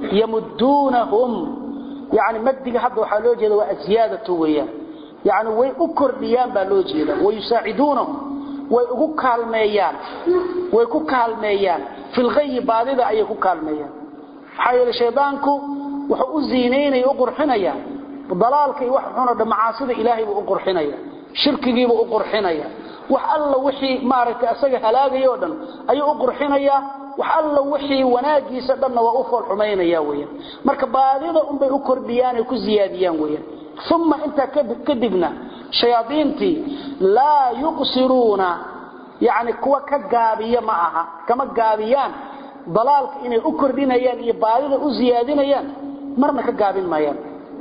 yamuduunahum yani madiga hadda waxaa loo jeeda waa aziyaadatu weeyaan yani way u kordhiyaan baa loo jeeda wayusaaciduunahum way ugu kaalmeeyaan way ku kaalmeeyaan filghayi baadida ayay ku kaalmeeyaan maxaa yeele shaydaanku wuxuu u ziinaynaya u qurxinaya dalaalka iyo wax xuna dha macaasida ilaahay buu u qurxinaya shirkigiibuu u qurxinaya wax alla wixii maaragtay asaga halaagaya o dhan ayuu u qurxinayaa wax alla wixii wanaagiisa dhanna waa u fool xumaynaya weeyaan marka baadida unbay u kordhiyaan ay ku ziyaadiyaan weeyaan uma intaa kadibna shayaadiintii laa yuqsiruuna yani kuwa ka gaabiya ma aha kama gaabiyaan dalaalka inay u kordhinayaan iyo baadida u ziyaadinayaan marna ka gaabin maayaan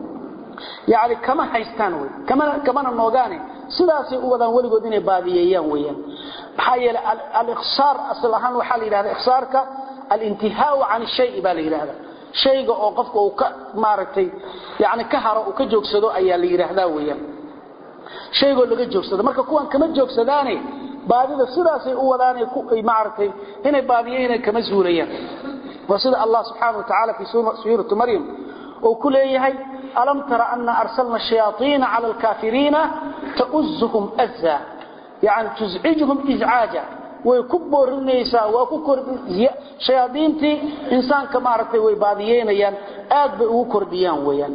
yani kama haystaan wy kamana noogaane sidaasay u wadaan weligood inay baadiyeeyaan weyaan maxaa yeele aliqsaar asal ahaan waxaa la yidhahda iqsaarka alintihaau can shay baa la yidhahda shayga oo qofka uu ka maaragtay yani ka haro uu ka joogsado ayaa la yidhaahdaa weyaan shaygoo laga joogsado marka kuwan kama joogsadaane baadida sidaasay u wadaanay maaragtay inay baadiyeyna kama zuulayaan waa sida allah subxaana wa tacaala fii suurati maryam uu ku leeyahay alam tara ana arsalna shayaaiina cala alkaafiriina tauzuhum azza yani tuzcijhum izcaaja way ku boorinaysaa waa ku shayaadiintii insaanka maaragtay way baadiyeynayaan aad bay ugu kordhiyaan weyaan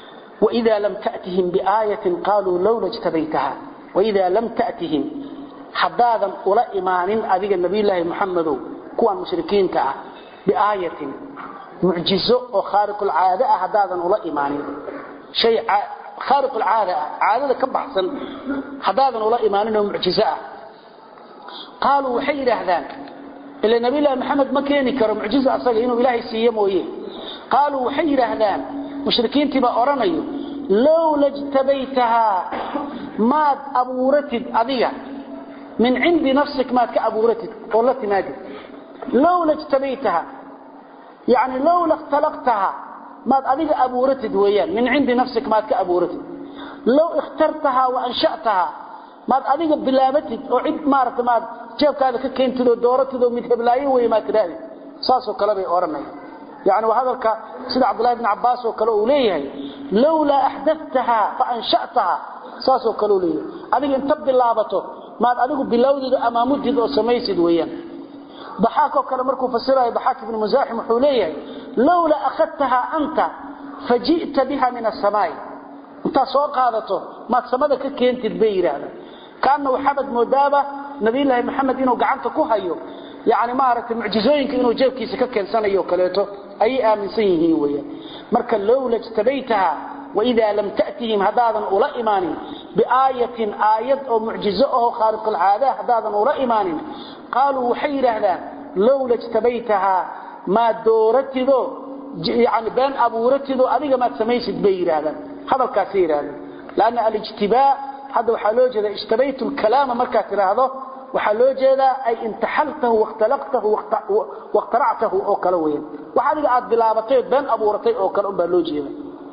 waida lam tatihim biaayatin qaaluu lowla jtabaytaha waida lam tatihim haddaadan ula imaanin adiga nabiyulaahi muxamedow kuwan mushrikiinta ah biaayatin mucjizo oo khaariqulcaade ah haddaadan ula imaanin shay khaariqulcaada ah caadada ka baxsan haddaadan ula imaanin oo mucjizo ah qaaluu waxay yidhaahdaan ila nabiyulaahi maxamed ma keeni karo mucjizo asaga inuu ilaahay siiye mooye qaaluu waxay yidhaahdaan mushrikiintii baa odhanayo lowla jtabaytahaa maad abuuratid adiga min cindi nafsik maad ka abuuratid oo la timaadid lowla jtabaytaha yani lowla ikhtalaqtaha maad adiga abuuratid weeyaan min cindi nafsik maad ka abuuratid low ikhtartahaa wa ansha'tahaa maad adiga bilaabatid oo cid maarata maad jeebkaada ka keentid oo dooratid oo mid heblaayo wey maad tidhahdid saasoo kale bay odhanaya yani waa hadalka sida cabdullahi bn cabbaas oo kale uu leeyahay lowlaa axdatahaa fa ansha'tahaa saasoo kale uu leeyahay adiga inta bilaabato maad adigu bilowdid oo amaamudid oo samaysid weeyaan daxaakoo kale markuu fasirayo daxaak ibnu musaaxim wuxuu leeyahay lowlaa akhadtahaa anta faji'ta biha min asamaai intaad soo qaadato maad samada ka keentid bay yidhaahda kaana waxaabad moodaaba nabiyulaahi maxamed inuu gacanta ku hayo yani maaragtay mucjizooyinka inuu jeebkiisa ka keensanayo kaleeto ayay aaminsan yihiin weeyaan marka lowla jtabaytaha waidaa lam ta'tihim haddaadan ula imaanin biaayatin aayad oo mucjizo aho khaariqulcaada haddaadan ula imaanin qaaluu waxay yidhaahdaan lowla jtabaytahaa maad dooratidoo yani been abuuratidoo adiga maad samaysid bay yidhaahdaan hadalkaasay yidhahdaan lanna alijtibaa hadda waxaa loo jeeda ijtabaytu lkalaama markaad tidhaahdo waxaa loo jeedaa ay intaxaltahu wakhtalaqtahu wakhtaractahu oo kale weyan wax adiga aad bilaabatay ood been abuuratay oo kale unbaa loo jeeda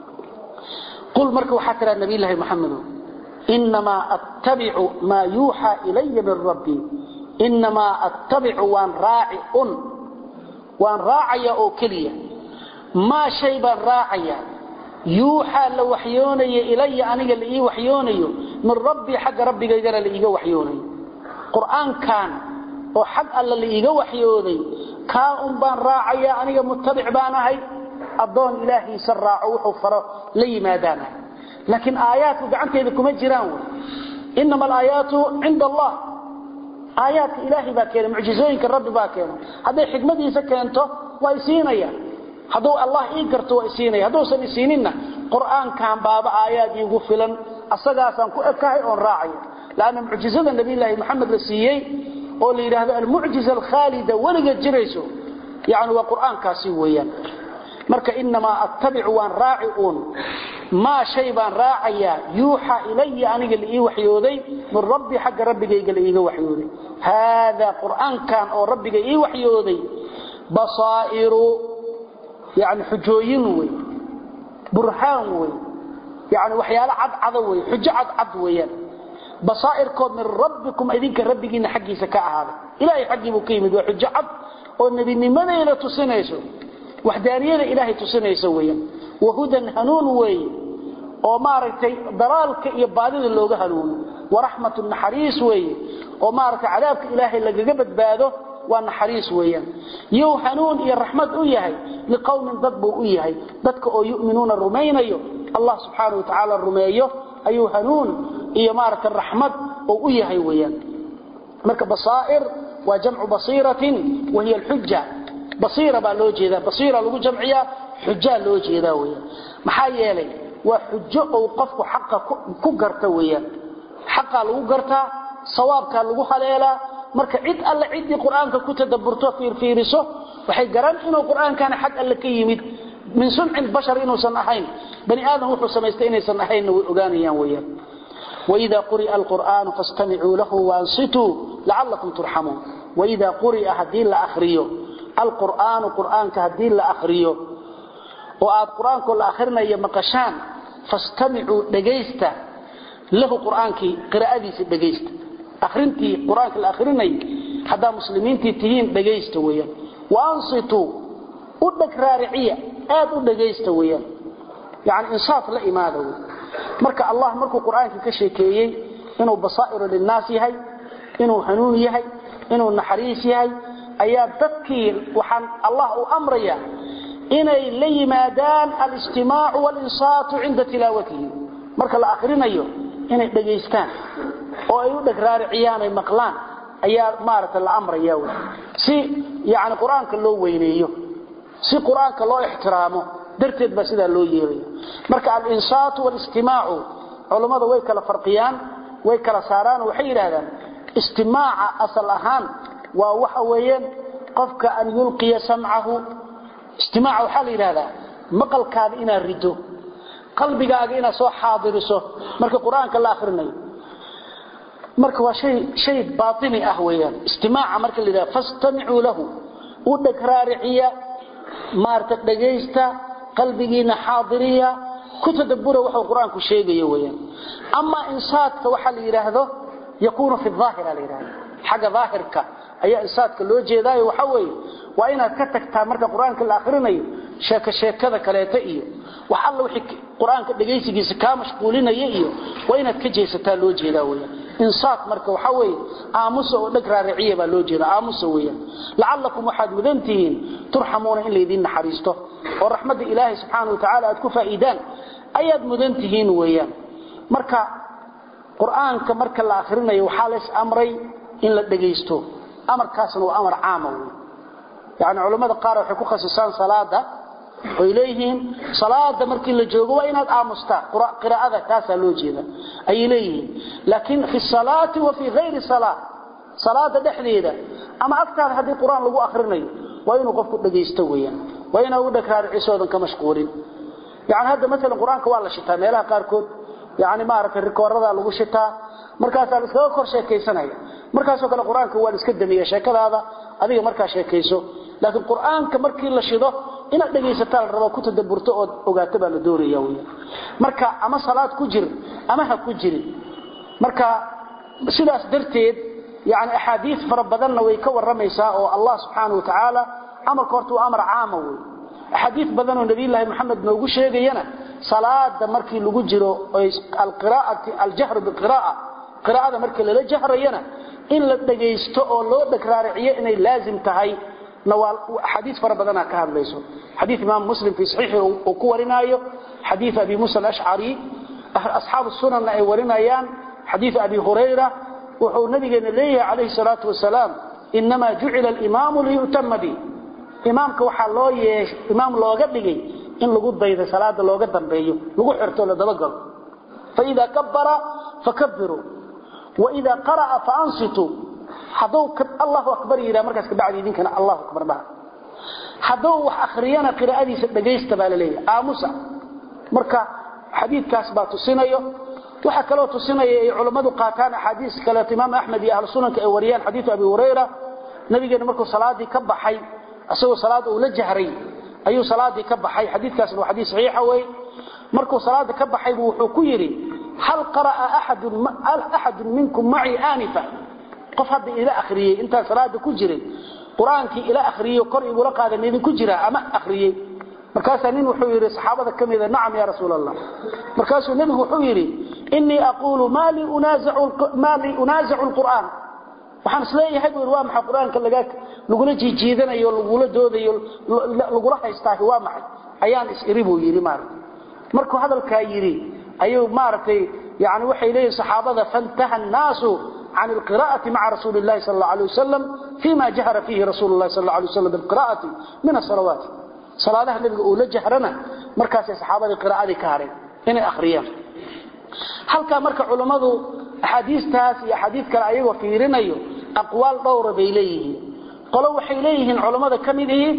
qul marka waxaa tidhaha nabiy llaahi maxamedo inamaa attabicu maa yuuxaa ilaya min rabbii inamaa attabicu waan raaci un waan raacaya oo keliya maa shay baan raacaya yuuxaa la waxyoonaya ilaya aniga la ii waxyoonayo min rabbii xagga rabbigaygana la iiga waxyoonayo qur'aankan oo xag alla la iiga waxyooday kaa un baan raacaya aniga mutabic baan ahay addoon ilaahiisa raaco wuxuu faro la yimaadaan ahay laakiin aayaadku gacanteeda kuma jiraan wy inama alaayaatu cinda allah aayaadka ilaahay baa keenay mucjizooyinka rabbi baa keenay hadday xikmadiisa keento waa isiinaya hadduu allah ii garto waa isiinaya hadduusan isiininna qur'aankan baaba aayaad iigu filan asagaasaan ku ekahay oon raacaya lanna mucjizada nabiyllaahi maxamed la siiyey oo la yidhaahdo almucjiza alkhaalida weligeed jirayso yani waa qur'aankaasi weeyaan marka inamaa attabicu waan raaci uun maa shay baan raacayaa yuuxa ilaya aniga la ii waxyooday min rabbi xagga rabbigayga la iiga waxyooday haadaa qur'aankan oo rabbiga ii waxyooday basaa'iru yani xujooyin wey burhaan wey yani waxyaalo cadcada wey xujo cadcad weeyaan basaairkood min rabbikum idinka rabbigiina xaggiisa ka ahaaday ilaahay xaggiibuu ka yimid waa xujo cad oo nebinimadayna tusinayso waxdaaniyada ilaahay tusinayso weeyaan wahudan hanuun weeye oo maaragtay dalaalka iyo baadida looga hanuuno waraxmatu naxariis weeye oo maaragtay cadaabka ilaahay lagaga badbaado waa naxariis weeyaan yuu hanuun iyo raxmad u yahay liqowmin dad buu u yahay dadka oo yu'minuuna rumaynayo allah subxaana wa tacaala rumeeyo ayuu hanuun iyo maaragta raxmad oo u yahay weeyaan marka basaa'ir waa jamcu basiiratin wa hiya alxuja basiira baa loo jeedaa basiira lagu jamciyaa xujaa loo jeedaa weeyaan maxaa yeelay waa xujo ou qofku xaqa ku garta weeyaan xaqaa lagu gartaa sawaabkaa lagu haleelaa marka cid alle ciddii qur'aanka ku tadabburto fiirfiiriso waxay garan inuu qur'aankana xag alle ka yimid min sunci bashar inuusan ahayn bani aadam wuxuu samaystay inaysan ahaynna way ogaanayaan weeyaan وإذا قرئ القرآن فاستمعوا له وانصتوا لعلكم ترحمون وإذا قرئ هدين لأخريه القرآن قرآن كهدين لأخريه وآد قرآن كل آخرنا يمقشان فاستمعوا دقيستا له قرآن كي قراءة دقيست أخرنتي قرآن كالآخرين حدا مسلمين تيهين دقيست ويا وانصتوا ودك رارعية آد دقيست ويا يعني إنصاف لإماده ويا marka allah markuu quraanka ka sheekeeyay inuu basaa'iru linnaas yahay inuu hanuun yahay inuu naxariis yahay ayaa dadkii waxaan allah u amraya inay la yimaadaan al-istimaacu wal-insaatu inda tilaawatihi marka la akhrinayo inay dhageystaan oo ay u dhagraariciyaan ay maqlaan ayaa maaragtay la amraya wey si yani qur-aanka loo weyneeyo si qur-aanka loo ixtiraamo darteed baa sidaa loo yeelaya marka alinsaatu walistimaacu culummada way kala farqiyaan way kala saaraan waxay yidhaahdaan istimaaca asal ahaan waa waxa weeyaan qofka an yulqiya samcahu istimaaca waxaa la yidhahdaa maqalkaada inaad rido qalbigaaga inaad soo xaadiriso marka qur-aanka la akrinayo marka waa hay shay baaini ah weeyaan istimaaca marka la yidhahda fastamicuu lahu u dhagraariciya maarata dhagaysta qalbigiina xaadiriya ku tadabura waxuu qur-aanku sheegayo weyaan amaa insaadka waxaa la yidhaahdo yakuunu fi aahira la yidhahdo xagga daahirka ayaa insaadka loo jeedaayo waxa weeye waa inaad ka tagtaa marka qur-aanka la akrinayo sheeko sheekada kaleeta iyo wax alla wixii qur-aanka dhagaysigiisa kaa mashquulinaya iyo waa inaad ka jeesataa loo jeedaa weyaan insaad marka waxa weeye aamusa oo dheg raariciya baa loo jeeda aamusa weeyaan lacallakum waxaad mudan tihiin turxamuuna in laydiin naxariisto oo raxmadda ilaahay subxaana wa tacaala aad ku faa'iidaan ayaad mudan tihiin weeyaan marka qur-aanka marka la akrinayo waxaa lays amray in la dhagaysto amarkaasna waa amar caama wey yani culammada qaar waxay ku khasisaan salaada oy leeyihiin salaada markii la joogo waa inaad aamustaa qiraa'ada taasaa loo jeeda ayay leeyihiin laakiin fi salaati wa fii hayri salaa salaada dhexdeeda ama agtaada haddii qur-aan lagu akrinayo waa inuu qofku dhagaysto weyaan waa inaa u dhagraaricisoodan ka mashquulin yani hadda maalan qur-aanka waa la shitaa meelaha qaarkood yani maaragtay rikoorada lagu shitaa markaasaa la iskaga kor sheekaysanaya markaasoo kale qur-aanka waa la iska damiya sheekadaada adiga markaa sheekayso laakiin qur-aanka markii la shido inaad dhegaysataa la rabo ku tadaburto ood ogaato baa la doonaya weyaan marka ama salaad ku jir ama ha ku jirin marka sidaas darteed yani axaadiis fara badanna way ka waramaysaa oo allah subxaana wa tacaala amarka horta waa amar caama wey axaadiis badan oo nabiyulaahi maxamed noogu sheegayana salaada markii lagu jiro aljahru biqira'a qiraa'ada markii lala jahrayana in la dhagaysto oo loo dhagraariciyo inay laazim tahay axaadiis fara badanaa ka hadlayso xadii imaam muslim fii saxiixi uu ku warinaayo xadii abi musa alashcari asxaabu sunanna ay warinayaan xadii abi hurayra wuxuu nabigeena leeyahay calayhi salaatu wasalaam inamaa jucila alimaamu liyutama bi imaamka waxaa loo yeesh imaam looga dhigay in lagu daydo salaada looga dambeeyo lagu xirto la dabagalo faida kabbara fakabiruu waida qara'a faansituu hadduu allahu akbar yidhaha markaas kabacdi idinkana allahu akbar dhaha hadduu wax akhriyana qiraa'adiisa dhagaysta baa la leeyahay aamusa marka xadiidkaas baa tusinayo waxaa kaloo tusinaya ay culammadu qaataan axaadiis kaleeto imaam axmed iyo ahlu sunanka ay wariyaan xadiidu abi hurayra nabigeena markuu salaadii ka baxay isagoo salaada uu la jahray ayuu salaadii ka baxay xadiidkaasna waa xadiis saxiixa wey markuu salaada ka baxay buu wuxuu ku yidhi hal qara'a axadun minkum macii aanifa qof hadda ila akhriyey intaan salaada ku jiray qur-aankii ila akhriyey kor igula qaada maidinku jiraa ama akhriyey markaasaa nin wuxuu yidhi saxaabada ka mida nacam ya rasuul allah markaasuu nebigu wuxuu yidhi inii aquulu maa lii unaazicu lqur'aan waxaan isleeyahay buu waa maxay qur-aanka lagula jiijiidanayo lagula doodayo lagula haystaahi waa maxay ayaan is-iri buu yidhi maarata markuu hadalkaa yidhi ayuu maaragtay yani waxay leeyihin saxaabada fantaha annaasu can alqira'ati maca rasuuli llahi sal alla alay wasalam fima jahara fiihi rasuulu llahi sal alla alay wasalam bilqira'ati min asalawaati salaadaha nebiga uu la jahrana markaasay saxaabadii qiraa'adii ka hareen inay akhriyaan halkaa marka culummadu axaadiistaas iyo axaadiis kale ayagoo fiirinayo aqwaal dhowra bay leeyihiin qolo waxay leeyihiin culummada ka mid ihi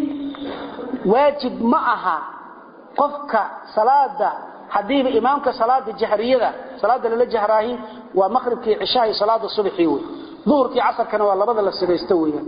waajib ma aha qofka salaada hadiiba imaamka salaada jahriyada salaada lala jahraahi waa maqribkii cishaha iyo salaada subaxii wey duhurkii casarkana waa labada la sidaysto weeyaan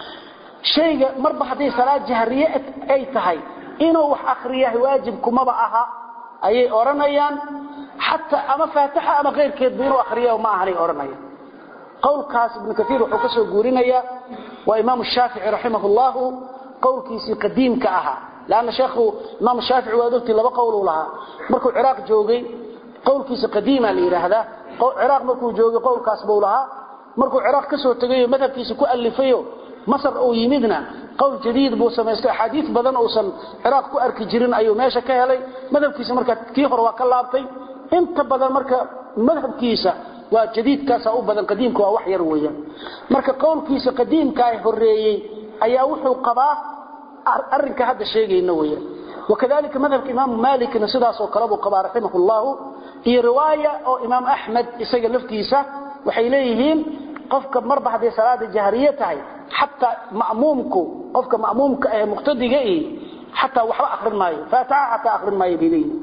shayga marba hadday salaad jahriye ay tahay inuu wax akhriyaah waajib kumaba aha ayay odhanayaan xataa ama faatixa ama keyrkeedba inuu akhriya ma ahanay odhanayaan qowlkaas ibnu kaiir wuxuu ka soo guurinayaa waa imaamu shaafici raximah llahu qowlkiisii qadiimka ahaa lanna sheekhu imaam shaafici waad ogtii laba qowluu lahaa markuu ciraaq joogay qowlkiisa qadiima la yidhaahdaa ciraaq markuu joogay qowlkaas buu lahaa markuu ciraaq ka soo tegayo madhabkiisa ku alifayo masar uu yimidna qowl jadiid buu samaystay axaadiis badan uusan ciraaq ku arki jirin ayuu meesha ka helay madhabkiisa marka kii hore waa ka laabtay inta badan marka madhabkiisa waa jadiidkaasa u badan qadiimka waa wax yar weeyaan marka qowlkiisa qadiimka ay horeeyey ayaa wuxuu qabaa arrinka hadda sheegayna weeyaan wakadalika madhabka imaamu malikna sidaasoo kale buu qabaa raximah llahu iyo riwaaya oo imaam axmed isaga laftiisa waxay leeyihiin qofka marba hadday salaada jahriye tahay xataa ma'muumku qofka ma'muumka ee muqtadiga ihi xataa waxba akrin maayo faatixa xataa akrin maayo bay leeyihiin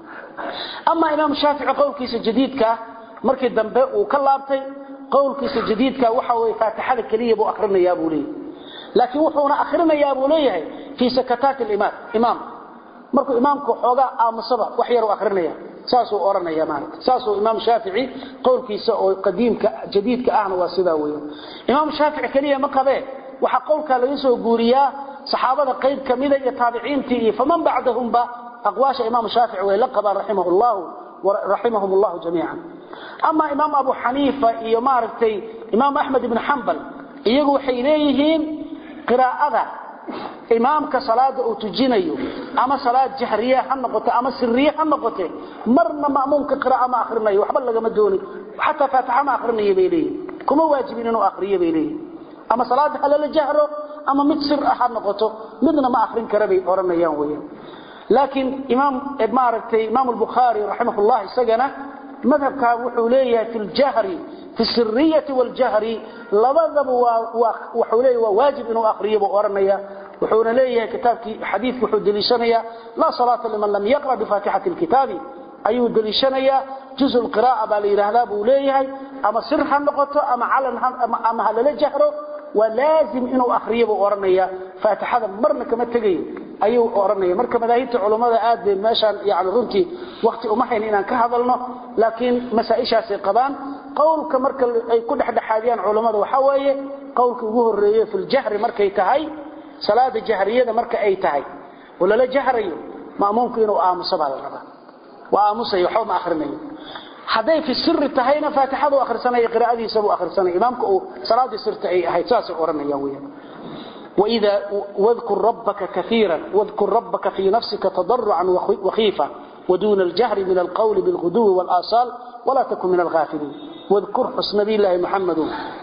ama imaam shaafici qowlkiisa jadiidka markii dambe uu ka laabtay qowlkiisa jadiidka waxa weye faatixada keliya buu akrinayaa buu leeyahay laakiin wuxuuna akrinayaa buu leeyahay fii sakataati limaam imaam markuu imaamku xoogaa aamusaba wax yar u akrinaya saasuu oranaya maarata saasuu imaam shaafici qowlkiisa oo qadiimka jadiidka ahna waa sidaa weeyaan imaam shaafici keliya ma qabee waxaa qowlkaa laga soo guuriyaa saxaabada qayb kamida iyo taabiciintii iyo faman bacdahumba aqwaasha imaam shaafici way la qabaan raximahullahu raximahum allahu jamiican ama imaam abu xaniifa iyo maaragtay imaam axmed ibn xambal iyagu waxay leeyihiin qiraa'ada imaamka salaada uu tujinayo ama salaad jahriye ha noqote ama siriye ha noqote marna ma'muumka qira'a ma akrinayo waxba lagama dooni xataa faatixa ma akrinayo bay leeyihin kuma waajibin inuu akriyo bay leeyihin ama salaada halala jahro ama mid sir ah ha noqoto midna ma akrin kara bay oranayaan weeyaan laakiin imaam maaragtay imaam albukhaari raximahullah isagana madhabkaa wuxuu leeyahay fi ljahri fi siriyati waljahri labadaba wuxuu leeyahay waa waajib inuu akriyo buu oranaya wuxuuna leeyahay kitaabkii xadiidku wuxuu deliishanayaa laa salaata liman lam yaqra bifaatixati lkitaabi ayuu deliishanayaa juzu lqira'a baa la yidhaahdaa buu leeyahay ama sir ha noqoto ama calan ama ha lala jahro waa laazim inuu akriyo buu oranaya faatixada marna kama tegayo ayuu oranaya marka madaahibta culummada aad bay meeshaan yani runtii wakti uma hayn inaan ka hadalno laakiin masaa-ishaasay qabaan qowlka marka ay ku dhexdhexaadiyaan culummada waxaa weeye qowlka ugu horeeye fi ljahri markay tahay salaada jahriyada marka ay tahay oo lala jahrayo ma'muumku inuu aamuso baa la rabaa waa aamusayo waxba ma akrinayo hadday fi siri tahayna faatixadu akhrisanaya qiraa'adiisa buu akhrisanaya imaamka uu salaadii sirta ay ahayd saasay oranayaan weeyaan وإذا واذكر ربك كثيرا واذكر ربك في نفسك تضرعا وخيفة ودون الجهر من القول بالغدو والآصال ولا تكن من الغافلين واذكر حسن نبي الله محمد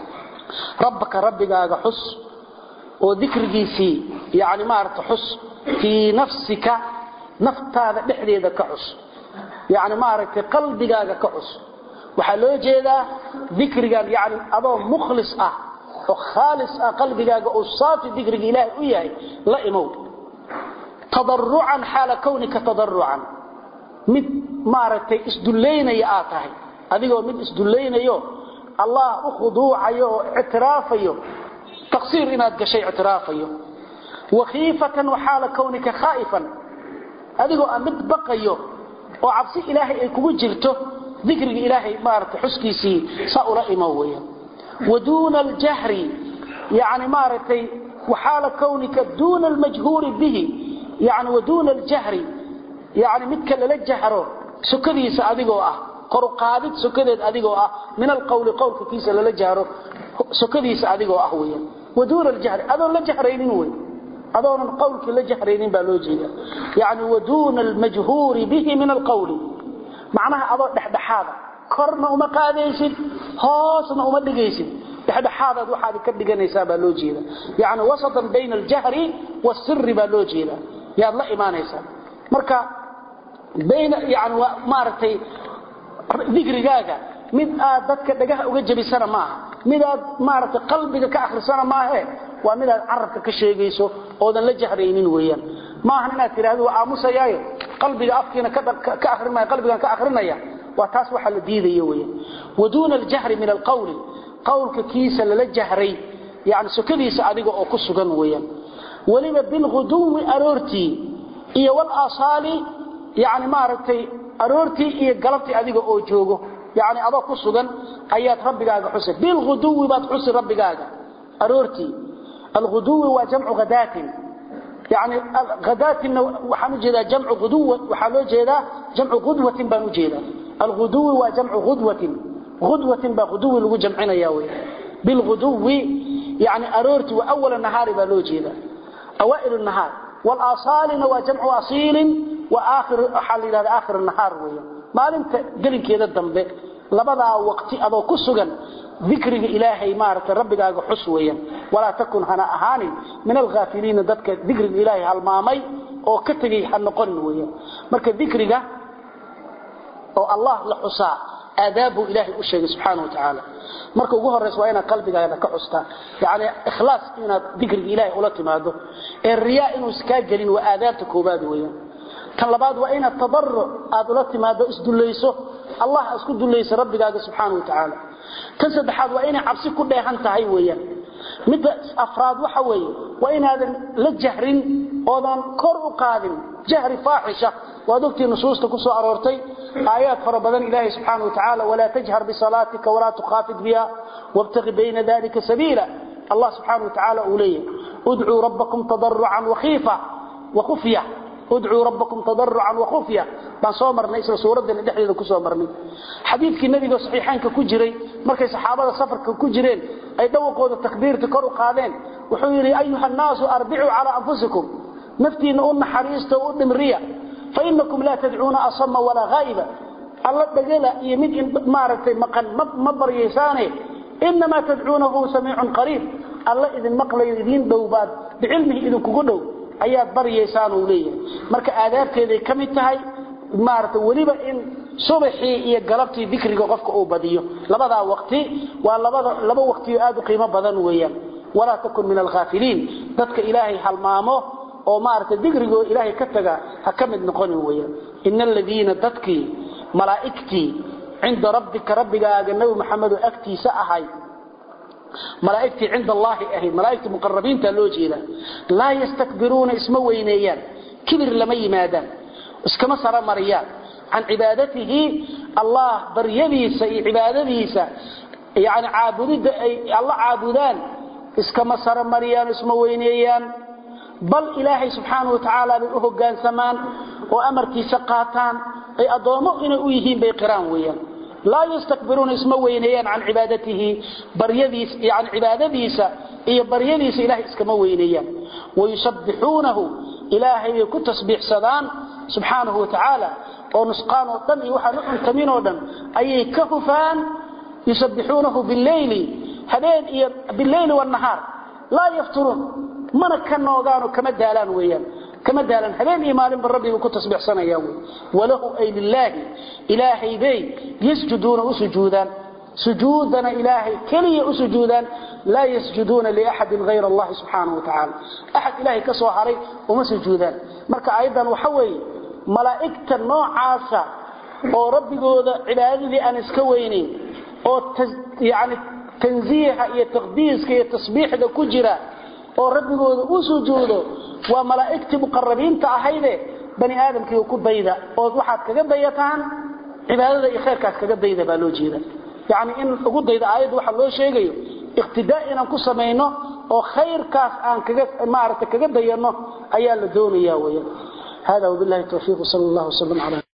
ربك ربك هذا حس وذكر جيسي يعني ما أردت حس في نفسك نفت هذا بحديد كحس يعني ما أردت قلبك هذا كحس وحلو جيدا ذكر يعني أبو مخلص أه oo khaalis ah qalbigaaga oo saafi digriga ilaahay u yahay la imow tadarrucan xaala kownika tadarrucan mid maaragtay isdullaynaya aad tahay adigoo mid isdullaynayo allah u khuduucayo oo ictiraafayo taqsiir inaad gashay ictiraafayo wakhiifatan waxaala kownika khaa'ifan adigoo aan mid baqayo oo cabsi ilaahay ay kugu jirto dikriga ilaahay maaragtay xuskiisii saa ula imow weeyaan ودون الجهر يعني مارتي وحال كونك دون المجهور به يعني ودون الجهر يعني متك للجهر سكديس اديغو اه قرقادد سكديد اديغو اه من القول قولك كيس للجهر سكديس اديغو اه ويا ودون الجهر ادون لا جهرينين وي ادون قولك لا جهرينين با لو جيدا يعني ودون المجهور به من القول معناها ادو دحدحاده korna uma qaadaysid hoosna uma dhigaysid dhexdhexaadaad waxaad ka dhiganaysaa baa loo jeeda yani wasatan bayna aljahri wasirri baa loo jeeda yaad la imaanaysaa marka bayna yani maaragtay dikrigaaga mid aad dadka dhagaha uga jabisana maaha mid aad maaragtay qalbiga ka akhrisana maahe waa mid aad carabka ka sheegayso oodan la jahraynin weeyaan maahan inaad tidhahdo waa aamusayaayo qalbiga afkiina ka akrinaya qalbigan ka akrinaya waa taas waxa la diidayo weeyaan waduuna aljahri min alqawli qawlka kiisa lala jahray yani sokadiisa adiga oo ku sugan weeyaan waliba bilghuduwi aroortii iyo walasaali yani maaragtay aroortii iyo galabtii adiga oo joogo yani adoo ku sugan ayaad rabbigaaga xusay bilghuduwi baad xusi rabbigaaga aroortii alghuduwi waa jamcu hadaatin يعني غداتنا وحنو جيدا جمع غدوة وحنو جيدا جمع غدوة بانو جيدا الغدو وجمع غدوة غدوة بغدو لغو جمعنا ياوي بالغدو يعني أرورت وأول النهار بانو جيدا أوائل النهار والآصال وجمع أصيل وآخر حال إلى آخر النهار ويا ما لم قلن كيدا الدنبه labadaa waqti adoo ku sugan dikriga ilaahay maaragtay rabbigaaga xus weeyaan walaa takun hana ahaanin min alghaafiliina dadka dikriga ilaahay halmaamay oo ka tegay ha noqonin weeyaan marka dikriga oo allah la xusaa aadaabu ilaahay u sheegay subxaana wa tacaala marka ugu horraysa waa inaad qalbigaada ka xustaa yacni ikhlaas inaad dikriga ilaahay ula timaado ee riyaa inuu iskaa gelin waa aadaabta koobaad weeyaan tan labaad waa inaad tadarruc aad ula timaado isdullayso allah isku dullayso rabbigaaga subxaana wa tacaala tan saddexaad waa inay cabsi ku dheehan tahay weeyaan midda afraad waxa weeye waa inaadan la jahrin oodan kor u qaadin jahri faaxisha waad ogtii nusuusta ku soo aroortay aayaad fara badan ilaahay subxaana wa tacaala walaa tajhar bisalaatika walaa tukhaafid biha wabtaqi bayna dalika sabiila allah subxaana wa tacaala uu leeyahay udcuu rabbakum tadarucan wakhiifa wakhufya udcuu rabbakum tadarucan wakhufya baan soo marnay isla suuraddani dhexdeeda ku soo marnay xadiidkii nebiga saxiixaanka ku jiray markay saxaabada safarka ku jireen ay dhawaqooda takbiirta kor u qaadeen wuxuu yidhi ayuha annaasu arbicuu calaa anfusikum naftiinna u naxariista u dhimriya fainakum laa tadcuuna asama walaa haa'iba alla dhagala iyo mid maaragtay maqan ma baryaysaane inamaa tadcuunahu samiicun qariib alla idin maqlayo idiin dhow baad bicilmihi idinkugu dhow ayaad baryaysaan uu leeyahay marka aadaabteeday ka mid tahay maaragtay weliba in subaxii iyo galabtii dikriga qofka uu badiyo labadaa waqti waa labada laba waqtiyo aad u qiimo badan weeyaan walaa takun min alghaafiliin dadka ilaahay halmaamo oo maaragtay dikrigoo ilaahay ka taga ha ka mid noqonin weeyaan ina aladiina dadkii malaa'igtii cinda rabbika rabbigaaga nebi maxamedoo agtiisa ahay malaa'igtii cinda allaahi ahayd malaa'igtii muqarabiinta loo jeeda laa yastakbiruuna isma weyneeyaan kibir lama yimaadaan iskama sara mariyaan can cibaadatihi allah baryadiisa iyo cibaadadiisa yani caabudidda ay alla caabudaan iskama sara mariyaan isma weyneeyaan bal ilaahay subxaana wa tacaala bay u hoggaansamaan oo amarkiisa qaataan ay addoommo inay u yihiin bay qiraan weeyaan laa yastakbiruuna isma weyneeyaan can cibaadatihi baryadiis yani cibaadadiisa iyo baryadiisa ilahay iskama weyneeyaan wayusabbixuunahu ilaahay bay ku tasbiixsadaan subxaanahu wa tacaala oo nusqaan oo dhan iyo waxaan u cuntamin oo dhan ayay ka hufaan yusabbixuunahu bileyli habeen iyo bileyli wanahaar laa yafturuun mana ka noogaanoo kama daalaan weeyaan kama daalan habeen iyo maalinba rabbiga ku tasbiixsanayaan wey walahu ay lilaahi ilaahay bay yasjuduuna u sujuudaan sujuudana ilaahay keliya u sujuudaan laa yasjuduuna liaxadin hayra allahi subxaanahu wa tacaala axad ilaahay ka soo haray uma sujuudaan marka aayaddan waxa weeye malaa'igta noocaasa oo rabbigooda cibaadadii aan iska weynayn oo yani tansiiha iyo taqdiiska iyo tasbiixda ku jira oo rabbigooda u sujuudo waa malaa'igtii muqarabiinta ahayde bani aadamkii ku dayda oo waxaad kaga dayataan cibaadada iyo khayrkaas kaga dayda baa loo jeeda yani in ugu dayda aayadda waxa loo sheegayo iqtidaa inaan ku samayno oo khayrkaas aan kaga maaragtay kaga dayano ayaa la doonaya weeyaan hada wabillahi tawfiiq sallallahu alaihi wasallam ala